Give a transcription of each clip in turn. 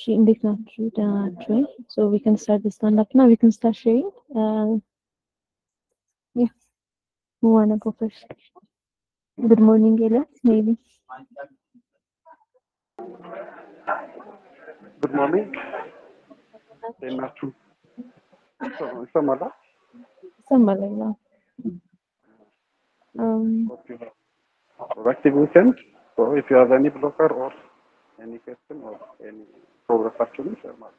እንዴት ናችሁ? ደህና ናችሁ ወይ? So we can start the stand up now. We can start sharing. Uh, yeah. Who wanna go first? Good morning, Elias. Maybe. ጉድ ሞርኒንግ እንዴት ናችሁ? ይሰማል? ይሰማል ነው። Um, productive weekend. So if you have any blocker or any question or any progress actually share ማለት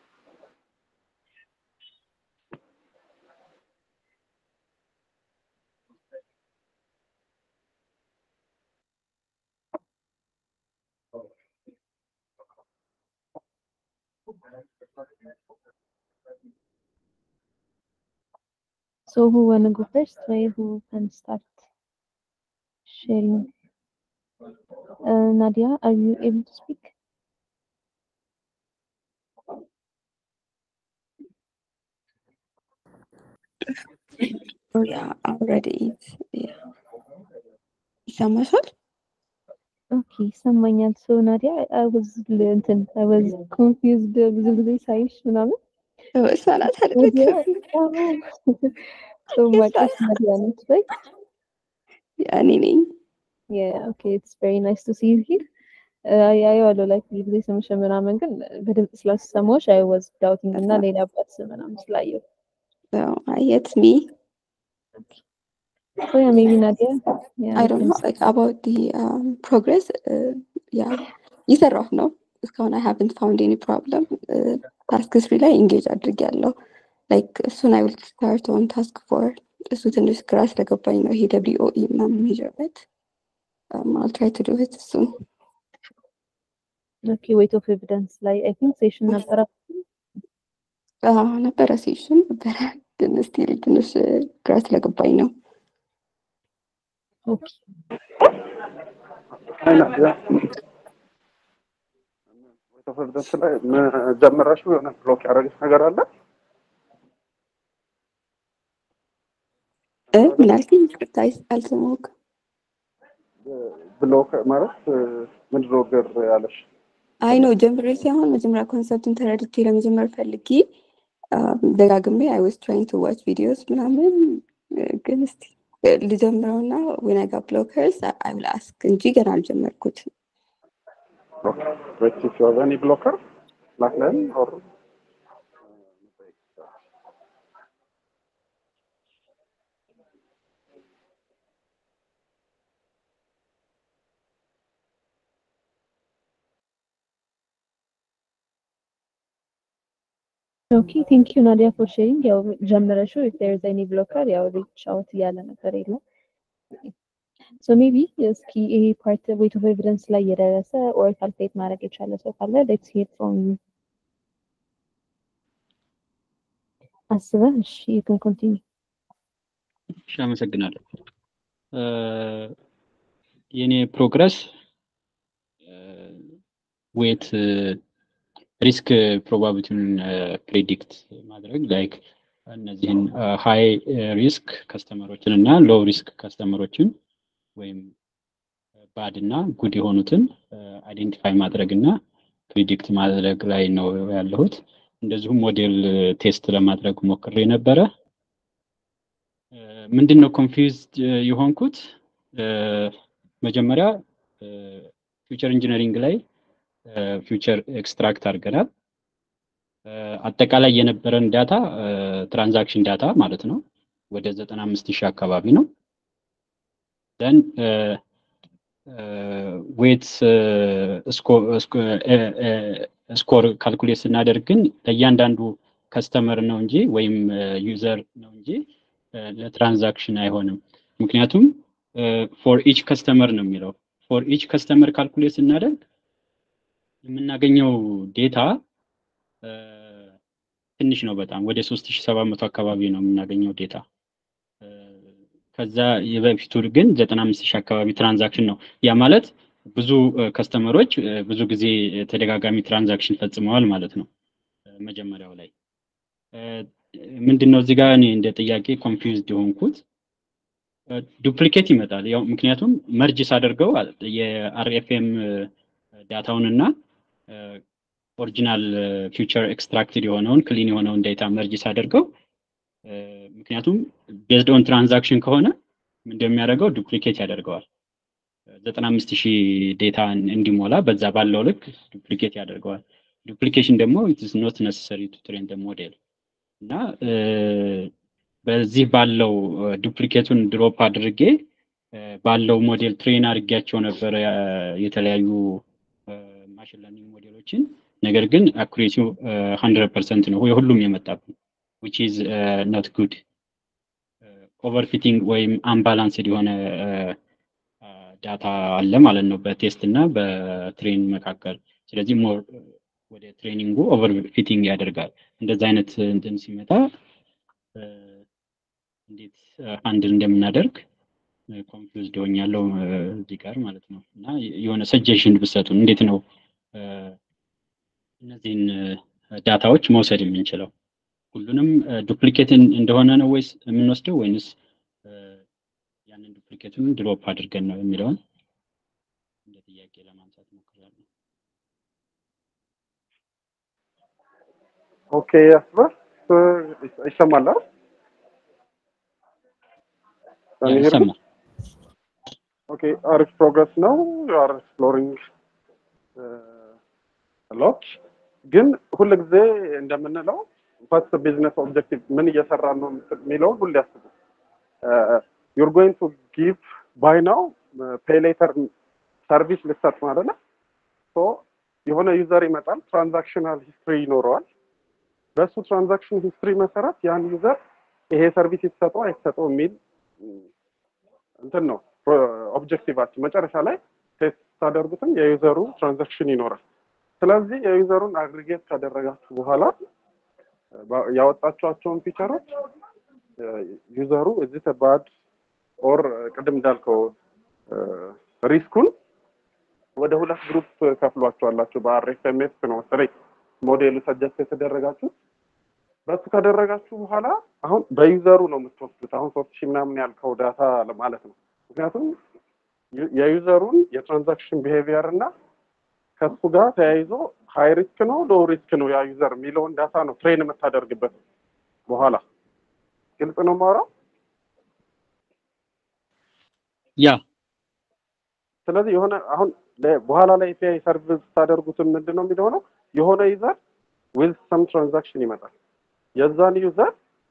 so who wanna go first? Why who can start sharing? Uh, Nadia, are you able to speak? Oh yeah, already it's yeah. ይሰማሻል? ኦኬ ይሰማኛል። ሶ ናዲያ አይ ዋዝ እንትን አይ ዋዝ ኮንፊውዝድ ብዙ ጊዜ ሳይሽ ምናምን እሷ ናት ናዲያ አይደለም? ሶ ማቃት ናዲያ ነች ራይት ያ እኔ ነኝ። ያ ኦኬ ኢትስ ቬሪ ናይስ ቱ ሲ ዩ ሂር ያየዋለሁ ላይክ ብዙ ጊዜ ስምሽ ምናምን ግን በድምጽ ስላልሰማሁሽ አይ ዋዝ ዳውቲንግ እና ሌላ አባት ስም ምናምን ስላየሁ So uh, it's me. ሶ ያ ሜቢ ናዲያ ያ I don't know like about the um, progress. Uh, yeah, እየሰራሁ ነው። እስካሁን I haven't found any problem. Uh, ታስክ ስሪ ላይ ኢንጌጅ አድርጌያለሁ። ላይክ እሱን I will start on task four. እሱ ትንሽ ግራ ስለገባኝ ነው ይሄ ደብሊው ኦ ኢ ምናምን የሚሄድበት um, I'll try to do it soon. ኦኬ ዌይት ኦፍ ኤቪደንስ ላይ አይ ቲንክ ሴሽን ነበረ አዎ ነበረ ሴሽን ነበረ ግን ስቲል ትንሽ uh, ግራ ስለገባኝ ነው። ኦኬ አይ ናዲያ ወይት ኦፍ ኤቪደንስ ላይ ምን ጀምረሽው የሆነ ብሎክ ያደረገች ነገር አለ? እ ምን አልከኝ? ይቅርታ አይ- አልሰማሁም። ብሎክ ማለት ምንድን ነው ግር ያለሽ? አይ ነው ጀምሬ ሳይሆን መጀመሪያ ኮንሰፕቱን ተረድቼ ለመጀመር ፈልጌ አም፣ ደጋግሜ አይ ዋዝ ትራይንግ ቱ ዋች ቪዲዮስ ምናምን እ፣ ግን እስቲ እ፣ ልጀምረውና ዌን አይ ጋት ብሎከርስ አይ ዊል አስክ እንጂ ገና አልጀመርኩት። Wait, if you have any blocker, ላክለን or ኦኬ ቴንክ ዩ ናዲያ ፎር ሼሪንግ ያው ጀምረሽው ኢፍ ዜር ኢዝ ኤኒ ብሎከር ያው ሪች አውት እያለ ነበር የለም ሶ ሜቢ እስኪ ይሄ ፓርት ዌይት ኦፍ ኤቪደንስ ላይ የደረሰ ኦር ካልኩሌት ማድረግ የቻለ ሰው ካለ ሌትስ ሂር ፍሮም ዩ አስበህ እሺ ዩ ካን ኮንቲኒው እሺ አመሰግናለሁ። እ፣ የኔ ፕሮግረስ ዌት ሪስክ ፕሮባቢሊቲውን ፕሬዲክት ማድረግ ላይክ እነዚህን ሃይ ሪስክ ከስተመሮችን እና ሎው ሪስክ ከስተመሮችን ወይም ባድ እና ጉድ የሆኑትን አይዴንቲፋይ ማድረግ እና ፕሪዲክት ማድረግ ላይ ነው ያለሁት። እንደዚሁም ሞዴል ቴስት ለማድረግ ሞክሬ ነበረ። ምንድን ነው ኮንፊውዝድ የሆንኩት እ፣ መጀመሪያ ፊውቸር ኢንጂነሪንግ ላይ ፊውቸር ኤክስትራክት አድርገናል። እ፣ አጠቃላይ የነበረን ዳታ ትራንዛክሽን ዳታ ማለት ነው ወደ ዘጠና አምስት ሺህ አካባቢ ነው። ደን ዌት ስኮር ካልኩሌት ስናደርግ ግን ለእያንዳንዱ ከስተመር ነው እንጂ ወይም ዩዘር ነው እንጂ እ፣ ለትራንዛክሽን አይሆንም። ምክንያቱም ፎር ኢች ከስተመር ነው የሚለው ፎር ኢች ከስተመር ካልኩሌት ስናደርግ የምናገኘው ዴታ እ፣ ትንሽ ነው በጣም ወደ ሶስት ሺ ሰባት መቶ አካባቢ ነው የምናገኘው ዴታ እ፣ ከዛ የበፊቱ ግን ዘጠና አምስት ሺህ አካባቢ ትራንዛክሽን ነው። ያ ማለት ብዙ ከስተመሮች ብዙ ጊዜ ተደጋጋሚ ትራንዛክሽን ፈጽመዋል ማለት ነው። እ፣ መጀመሪያው ላይ እ፣ ምንድን ነው እዚህ ጋር እኔ እንደ ጥያቄ ኮንፊውዝድ የሆንኩት ዱፕሊኬት ይመጣል። ያው ምክንያቱም መርጅ ሳደርገው የአርኤፍኤም ዳታውን እና ኦሪጂናል ፊውቸር ኤክስትራክትድ የሆነውን ክሊን የሆነውን ዴታ መርጅ ሳደርገው ምክንያቱም ቤዝድ ኦን ትራንዛክሽን ከሆነ እንደሚያደርገው ዱፕሊኬት ያደርገዋል። ዘጠና አምስት ሺህ ዴታ እንዲሞላ በዛ ባለው ልክ ዱፕሊኬት ያደርገዋል። ዱፕሊኬሽን ደግሞ ኢትስ ኖት ነሰሰሪ ቱ ትሬን ሞዴል እና በዚህ ባለው ዱፕሊኬቱን ድሮፕ አድርጌ ባለው ሞዴል ትሬን አድርጌያቸው ነበረ የተለያዩ ማሽን ለርኒንግ ሞዴሎችን። ነገር ግን አኩሬሲው ሀንድረድ ፐርሰንት ነው የሁሉም የመጣብን ዊች ኢዝ ኖት ጉድ ኦቨርፊቲንግ ወይም አምባላንስድ የሆነ ዳታ አለ ማለት ነው በቴስት እና በትሬን መካከል። ስለዚህ ሞር ወደ ትሬኒንጉ ኦቨር ፊቲንግ ያደርጋል። እንደዚህ አይነት እንትን ሲመጣ እንዴት አንድል እንደምናደርግ ኮንፊውዝድ ሆኛለሁ እዚህ ጋር ማለት ነው። እና የሆነ ሰጀሽን ብሰጡን እንዴት ነው እነዚህን ዳታዎች መውሰድ የምንችለው? ሁሉንም ዱፕሊኬት እንደሆነ ነው ወይስ የምንወስደው ወይንስ ያንን ዱፕሊኬቱን ድሮፕ አድርገን ነው የሚለውን እንደ ጥያቄ ለማንሳት ሞክራለሁ። ኦኬ ያስበር ይሰማል አይደል? ይሰማል። ኦኬ አሪፍ ፕሮግረስ ነው። ዩ አር ኤክስፕሎሪንግ ሎት ግን ሁል ጊዜ እንደምንለው ፈስት ቢዝነስ ኦብጀክቲቭ ምን እየሰራ ነው የሚለውን ሁሌ ያስቡ። ዩር ጎይንግ ቱ ጊቭ ባይ ናው ፔይ ሌተር ሰርቪስ ልትሰጥ ነው አይደለ? ሶ የሆነ ዩዘር ይመጣል፣ ትራንዛክሽናል ሂስትሪ ይኖረዋል። በሱ ትራንዛክሽን ሂስትሪ መሰረት ያን ዩዘር ይሄ ሰርቪስ ይሰጠው አይሰጠው የሚል እንትን ነው ኦብጀክቲቫችን። መጨረሻ ላይ ቴስት ታደርጉትም የዩዘሩ ትራንዛክሽን ይኖራል። ስለዚህ የዩዘሩን አግሪጌት ካደረጋችሁ በኋላ ያወጣችኋቸውን ፊቸሮች ዩዘሩ እዚህ ተባድ ኦር ቅድም እንዳልከው ሪስኩን ወደ ሁለት ግሩፕ ከፍሏቸዋላችሁ። በአርኤፍኤምኤስ ነው መሰለኝ ሞዴሉ ሰጀስት የተደረጋችሁ። በሱ ካደረጋችሁ በኋላ አሁን በዩዘሩ ነው የምትወስዱት። አሁን ሶስት ሺህ ምናምን ያልከው ዳታ ማለት ነው። ምክንያቱም የዩዘሩን የትራንዛክሽን ቢሄቪየር እና ከሱ ጋር ተያይዞ ሃይ ሪስክ ነው ሎ ሪስክ ነው ያ ዩዘር የሚለውን ዳታ ነው ትሬን የምታደርግበት በኋላ። ግልጽ ነው ማውራው? ያ ስለዚህ የሆነ አሁን በኋላ ላይ ኤፒአይ ሰርቪስ ስታደርጉትን ምንድን ነው የሚሆነው? የሆነ ዩዘር ዊዝ ሰም ትራንዛክሽን ይመጣል። የዛን ዩዘር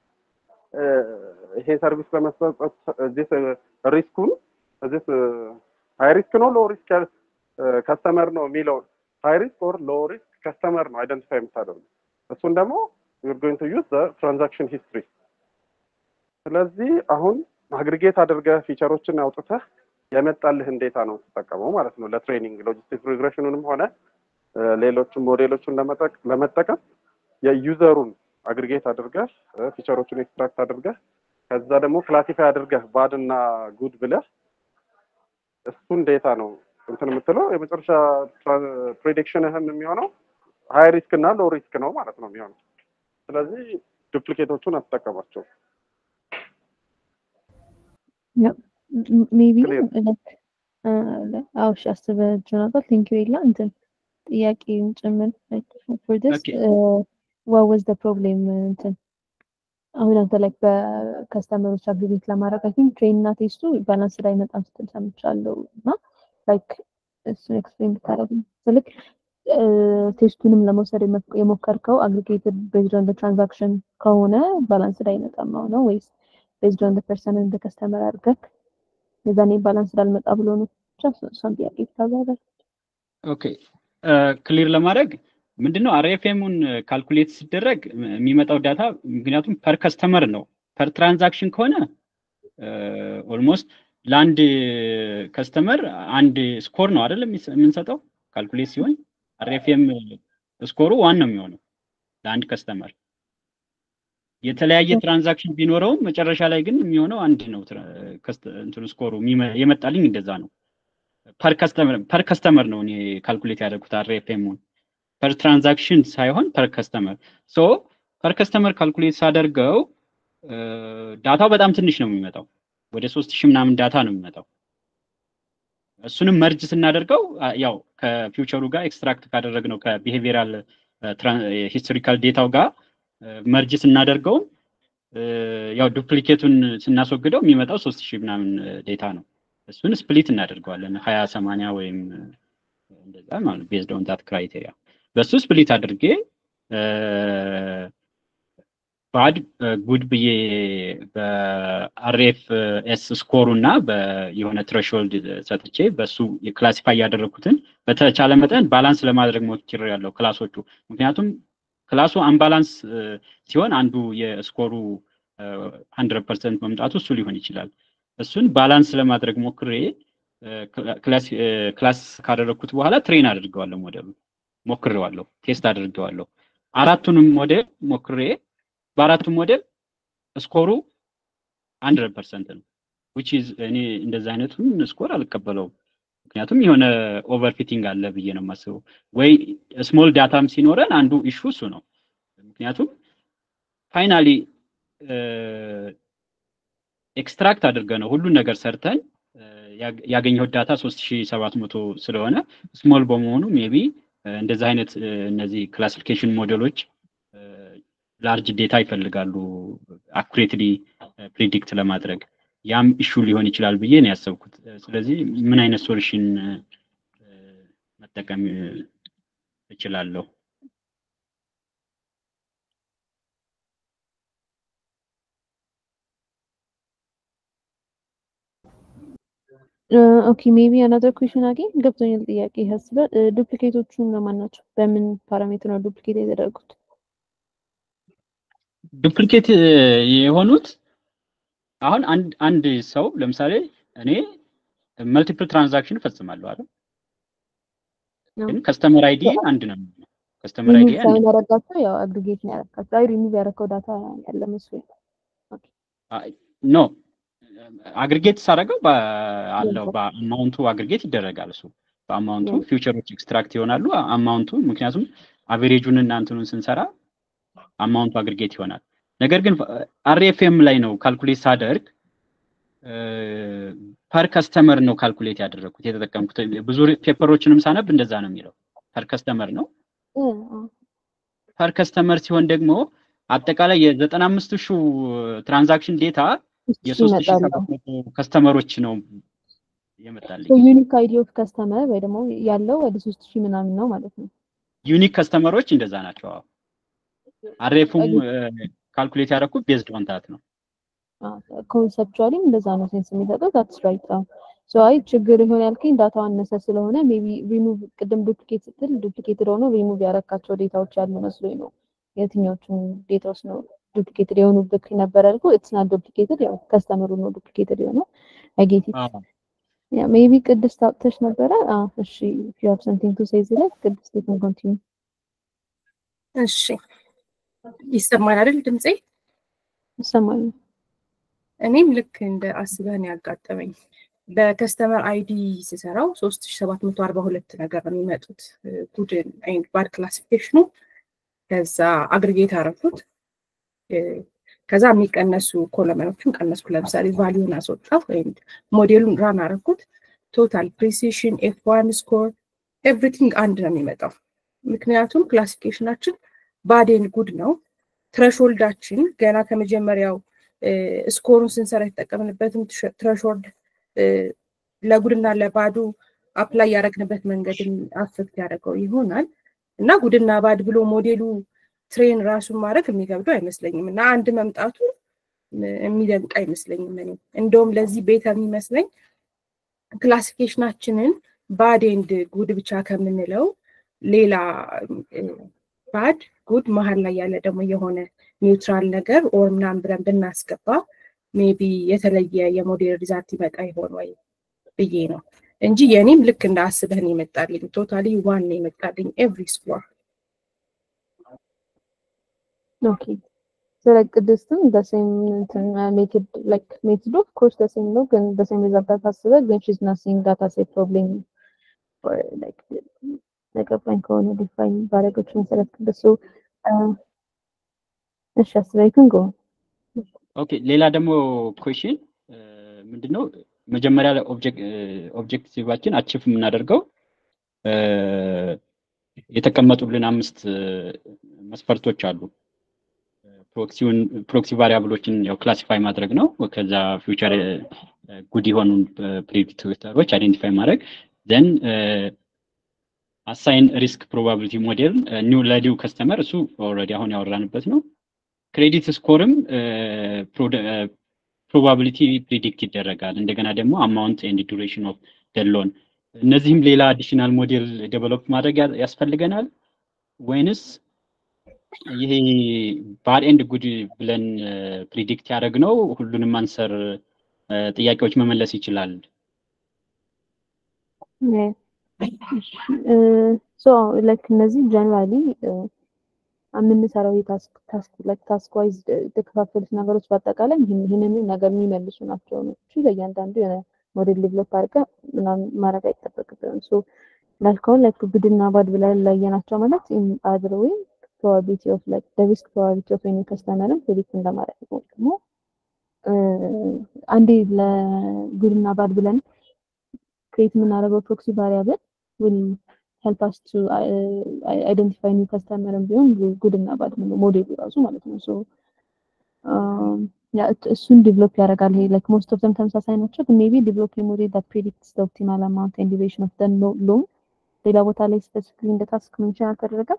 ይሄ ሰርቪስ ለመስጠት እዚህ ሪስኩን እዚህ ሃይ ሪስክ ነው ሎ ሪስክ ከስተመር ነው የሚለውን ሃይ ሪስክ ኦር ሎ ሪስክ ከስተመር ነው አይደንቲፋይ የምታደርጉ እሱን ደግሞ ዩር ጎይንግ ቱ ዩዝ ትራንዛክሽን ሂስትሪ። ስለዚህ አሁን አግሪጌት አድርገህ ፊቸሮችን አውጥተህ የመጣልህን ዴታ ነው የምትጠቀመው ማለት ነው ለትሬኒንግ ሎጂስቲክ ሪግሬሽኑንም ሆነ ሌሎችን ሞዴሎችን ለመጠቀም የዩዘሩን አግሪጌት አድርገህ ፊቸሮቹን ኤክስትራክት አድርገህ ከዛ ደግሞ ክላሲፋይ አድርገህ ባድ እና ጉድ ብለህ እሱን ዴታ ነው እንትን የምትለው የመጨረሻ ፕሬዲክሽንህም የሚሆነው ሀይ ሪስክ እና ሎ ሪስክ ነው ማለት ነው የሚሆነው። ስለዚህ ዱፕሊኬቶቹን አትጠቀማቸው። ሜቢ አዎ እሺ አስበህ ነበር ቴንክ ዩ ኤላ እንትን ጥያቄውን ጭምር ፎር ዲስ ዋት ዋዝ ዘ ፕሮብሌም እንትን አሁን አንተ ላይክ በከስተመሮች አግሪጌት ለማድረግ አይ ቲንክ ትሬን እና ቴስቱ ባላንስ ላይ መጣም ስትል ሰምቻለሁ እና ላይክ እሱን ኤክስፕሌን ብታደርግ ስልክ ቴስቱንም ለመውሰድ የሞከርከው አግሪጌትድ ቤዝድ ኦን ትራንዛክሽን ከሆነ ባላንስ ላይ አይመጣም ነው ወይስ ቤዝድ ኦን ፐርሰን እንደ ከስተመር አድርገህ የዛኔ ባላንስ እንዳልመጣ ብሎ ነው ብቻ እሷን ጥያቄ ብታብራራ። ኦኬ ክሊር ለማድረግ ምንድነው አርኤፍኤሙን ካልኩሌት ሲደረግ የሚመጣው ዳታ ምክንያቱም ፐር ከስተመር ነው። ፐር ትራንዛክሽን ከሆነ ኦልሞስት ለአንድ ከስተመር አንድ ስኮር ነው አይደለም የምንሰጠው ካልኩሌት ሲሆን አርኤፍኤም ስኮሩ ዋን ነው የሚሆነው ለአንድ ከስተመር። የተለያየ ትራንዛክሽን ቢኖረውም መጨረሻ ላይ ግን የሚሆነው አንድ ነው። እንትኑ ስኮሩ የመጣልኝ እንደዛ ነው። ፐር ከስተመር ነው እኔ ካልኩሌት ያደርጉት አርኤፍኤሙን ፐር ትራንዛክሽን ሳይሆን ፐር ከስተመር ሶ ፐር ከስተመር ካልኩሌት ሳደርገው ዳታው በጣም ትንሽ ነው የሚመጣው። ወደ ሶስት ሺህ ምናምን ዳታ ነው የሚመጣው። እሱንም መርጅ ስናደርገው ያው ከፊውቸሩ ጋር ኤክስትራክት ካደረግነው ከቢሄቪራል ሂስቶሪካል ዴታው ጋር መርጅ ስናደርገው ያው ዱፕሊኬቱን ስናስወግደው የሚመጣው ሶስት ሺህ ምናምን ዴታ ነው። እሱን ስፕሊት እናደርገዋለን ሀያ ሰማንያ ወይም እንደዛ ማለት ቤዝድ ኦን ዳት ክራይቴሪያ በሱ ስፕሊት አድርጌ ባድ ጉድ ብዬ በአርኤፍ ኤስ ስኮሩ እና የሆነ ትሬሾልድ ሰጥቼ በሱ ክላሲፋይ ያደረግኩትን በተቻለ መጠን ባላንስ ለማድረግ ሞክር ያለው ክላሶቹ ምክንያቱም ክላሱ አንባላንስ ሲሆን አንዱ የስኮሩ ሀንድረድ ፐርሰንት መምጣቱ እሱ ሊሆን ይችላል። እሱን ባላንስ ለማድረግ ሞክሬ ክላስ ካደረግኩት በኋላ ትሬን አድርገዋለሁ ሞዴሉ ሞክሬዋለሁ፣ ቴስት አድርገዋለሁ። አራቱንም ሞዴል ሞክሬ በአራቱም ሞዴል ስኮሩ ሀንድረድ ፐርሰንት ነው። ዊች ኢዝ እኔ እንደዚ አይነቱን ስኮር አልቀበለውም። ምክንያቱም የሆነ ኦቨርፊቲንግ አለ ብዬ ነው የማስበው። ወይ ስሞል ዳታም ሲኖረን አንዱ ኢሹ እሱ ነው። ምክንያቱም ፋይናሊ ኤክስትራክት አድርገ ነው ሁሉን ነገር ሰርተን ያገኘው ዳታ 3700 ስለሆነ ስሞል በመሆኑ ሜቢ እንደዚህ አይነት እነዚህ ክላሲፊኬሽን ሞዴሎች ላርጅ ዴታ ይፈልጋሉ አኩሬትሊ ፕሪዲክት ለማድረግ ያም ኢሹ ሊሆን ይችላል ብዬ ነው ያሰብኩት። ስለዚህ ምን አይነት ሶሉሽን መጠቀም እችላለሁ? ኦኬ ሜቢ አናዘር ኩዌሽን አገኝ ገብቶኛል። ጥያቄ ያስባል። ዱፕሊኬቶቹ እነማን ናቸው? በምን ፓራሜትር ነው ዱፕሊኬት የተደረጉት? ዱፕሊኬት የሆኑት አሁን አንድ አንድ ሰው ለምሳሌ እኔ መልቲፕል ትራንዛክሽን እፈጽማለሁ አይደል? ግን ከስተመር አይዲ አንድ ነው። ከስተመር አይዲ አንድ ሳይን ያረጋቸው ያው አግሪጌት ነው ያረጋቸው። አይ ሪሙቭ ያረከው ዳታ ያለ መስሎኝ። ኖ አግሪጌት ሳደርገው አለው በአማውንቱ አግሪጌት ይደረጋል። እሱ በአማውንቱ ፊውቸሮች ኤክስትራክት ይሆናሉ። አማውንቱ ምክንያቱም አቬሬጁን እና እንትኑን ስንሰራ አማውንቱ አግሪጌት ይሆናል። ነገር ግን አርኤፍኤም ላይ ነው ካልኩሌት ሳደርግ ፐር ከስተመር ነው ካልኩሌት ያደረግኩት የተጠቀምኩት። ብዙ ፔፐሮችንም ሳነብ እንደዛ ነው የሚለው ፐር ከስተመር ነው። ፐር ከስተመር ሲሆን ደግሞ አጠቃላይ የዘጠና አምስት ሺህ ትራንዛክሽን ዴታ የሶስት ሺህ ሰባት መቶ ከስተመሮች ነው የመጣልኝ። ዩኒክ አይዲ ኦፍ ከስተመር ወይ ደግሞ ያለው ወደ ሶስት ሺህ ምናምን ነው ማለት ነው። ዩኒክ ከስተመሮች እንደዛ ናቸው። አሬፉም ካልኩሌት ያደረኩት ቤዝድ ኦን ታት ነው። ኮንሰፕቹዋሊም እንደዛ ነው ሴንስ የሚሰጠው ታትስ ራይት ነው። ሶ አይ ችግር ይሆን ያልከኝ ዳታው አነሰ ስለሆነ ሜቢ ሪሙቭ ቅድም ዱፕሊኬት ስትል ዱፕሊኬትድ ሆኖ ሪሙቭ ያረካቸው ዴታዎች ያሉ መስሎኝ ነው። የትኛዎቹን ዴታዎች ነው ዱፕሊኬትድ የሆኑብክ ነበር ያልኩ። ኢትስ ናት ዱፕሊኬትድ ያው ከስተመሩ ነው ዱፕሊኬትድ የሆነው። አይ ጌት ኢት ያ ሜቢ ቅድስት አውጥተሽ ነበረ። እሺ ኢፍ ዩ ሃቭ ሰምቲንግ ቱ ሴይ እዚህ ላይ ቅድስት ዩ ካን ኮንቲኒው። እሺ ይሰማል አይደል ድምጼ? ይሰማል። እኔም ልክ እንደ አስበህ ነው ያጋጠመኝ። በከስተመር አይዲ ስሰራው ሶስት ሺ ሰባት መቶ አርባ ሁለት ነገር ነው የሚመጡት ጉድ ኤንድ ባድ ክላሲፊኬሽኑ። ከዛ አግሪጌት አረኩት። ከዛ የሚቀነሱ ኮለመኖችን ቀነስኩ። ለምሳሌ ቫሊዩን አስወጣሁ ወይም ሞዴሉን ራን አረኩት። ቶታል ፕሪሲሽን፣ ኤፍ ዋን ስኮር ኤቭሪቲንግ አንድ ነው የሚመጣው። ምክንያቱም ክላሲፊኬሽናችን ባዴን ጉድ ነው። ትረሾልዳችን ገና ከመጀመሪያው ስኮሩን ስንሰራ የተጠቀምንበትም ትረሾልድ ለጉድና ለባዱ አፕላይ ያደረግንበት መንገድ አፌክት ያደረገው ይሆናል እና ጉድና ባድ ብሎ ሞዴሉ ትሬን ራሱን ማድረግ የሚገብደው አይመስለኝም እና አንድ መምጣቱ የሚደንቅ አይመስለኝም። እኔ እንደውም ለዚህ ቤተ የሚመስለኝ ክላሲፊኬሽናችንን ባድ ኤንድ ጉድ ብቻ ከምንለው ሌላ ባድ ጉድ መሀል ላይ ያለ ደግሞ የሆነ ኒውትራል ነገር ኦር ምናምን ብለን ብናስገባ ሜቢ የተለየ የሞዴል ሪዛልት ይመጣ ይሆን ወይ ብዬ ነው እንጂ የእኔም ልክ እንደ አስበህን የመጣልኝ ቶታሊ ዋን የመጣልኝ ኤቭሪ ስኮር ኦኬ ስለ ቅድስትም በሴም ሜትድ ላይክ ሜትድ ኦፍ ኮርስ በሴም ነው ግን በሴም ሪዛልት ታስበ ግን ሺዝ ናት ሲንግ ዳታ ሴት ፕሮብሌም ላይክ ለቀባኝ ከሆነ ዲፋይን ባረገች መሰረት ቅድሱ እሺ አስበይክን ጎ ኦኬ ሌላ ደግሞ ኩዌሽን ምንድነው መጀመሪያ ላይ ኦብጀክቲቫችን አቺፍ የምናደርገው የተቀመጡልን አምስት መስፈርቶች አሉ። ፕሮክሲውን ፕሮክሲ ቫሪያብሎችን ያው ክላሲፋይ ማድረግ ነው። ከዛ ፊውቸር ጉድ የሆኑ ፕሬዲክተሮች አይዴንቲፋይ ማድረግ ዘን አሳይን ሪስክ ፕሮባቢሊቲ ሞዴል ኒው ለኒው ከስተመር እሱ ኦልሬዲ አሁን ያወራንበት ነው። ክሬዲት ስኮርም ፕሮባቢሊቲ ፕሪዲክት ይደረጋል። እንደገና ደግሞ አማውንት ኤንድ ዱሬሽን ኦፍ ደሎን እነዚህም ሌላ አዲሽናል ሞዴል ዴቨሎፕ ማድረግ ያስፈልገናል ወይንስ ይሄ ባድ ኤንድ ጉድ ብለን ፕሪዲክት ያደረግነው ሁሉንም አንሰር ጥያቄዎች መመለስ ይችላል? ሶ ላይክ እነዚህ ጀነራሊ የምንሰራው የታስክ ታስክ ላይክ ታስክ ዋይዝ የተከፋፈሉት ነገሮች በአጠቃላይ ይህንን ነገር የሚመልሱ ናቸው ነው እንጂ ለእያንዳንዱ የሆነ ሞዴል ዴቨሎፕ አድርገን ምናምን ማድረግ አይጠበቅብንም። ሶ ላልከውን ላይክ ጉድና ባድ ብለን ለየናቸው ማለት አድር ወይም ፕሮባቢሊቲ ኦፍ ላይክ ሪስክ ፕሮባቢሊቲ ኦፍ ኤኒ ከስተመርን ፕሪዲክት እንደማድረግ ነው። ደግሞ አንዴ ለጉድና ባድ ብለን ክሬት የምናደርገው ፕሮክሲ ቫሪያብል ዊል ሄልፕ አስ ቱ አይደንቲፋይ ኒው ከስተመርን ቢሆን ጉድ እና ባድ ነው ሞዴሉ ራሱ ማለት ነው። ሶ እሱን ዲቨሎፕ ያደርጋል። ይሄ ላይክ ሞስት ኦፍ ዘም ተመሳሳይ ናቸው፣ ግን ሜቢ ዲቨሎፕ ሞዴል ዳት ፕሬዲክትስ ዘ ኦፕቲማል አማውንት ኤንድ ዱሬሽን ኦፍ ዘ ሎን ሌላ ቦታ ላይ ስፔሲፊክሊ እንደ ታስክ ሜንሽን አልተደረገም።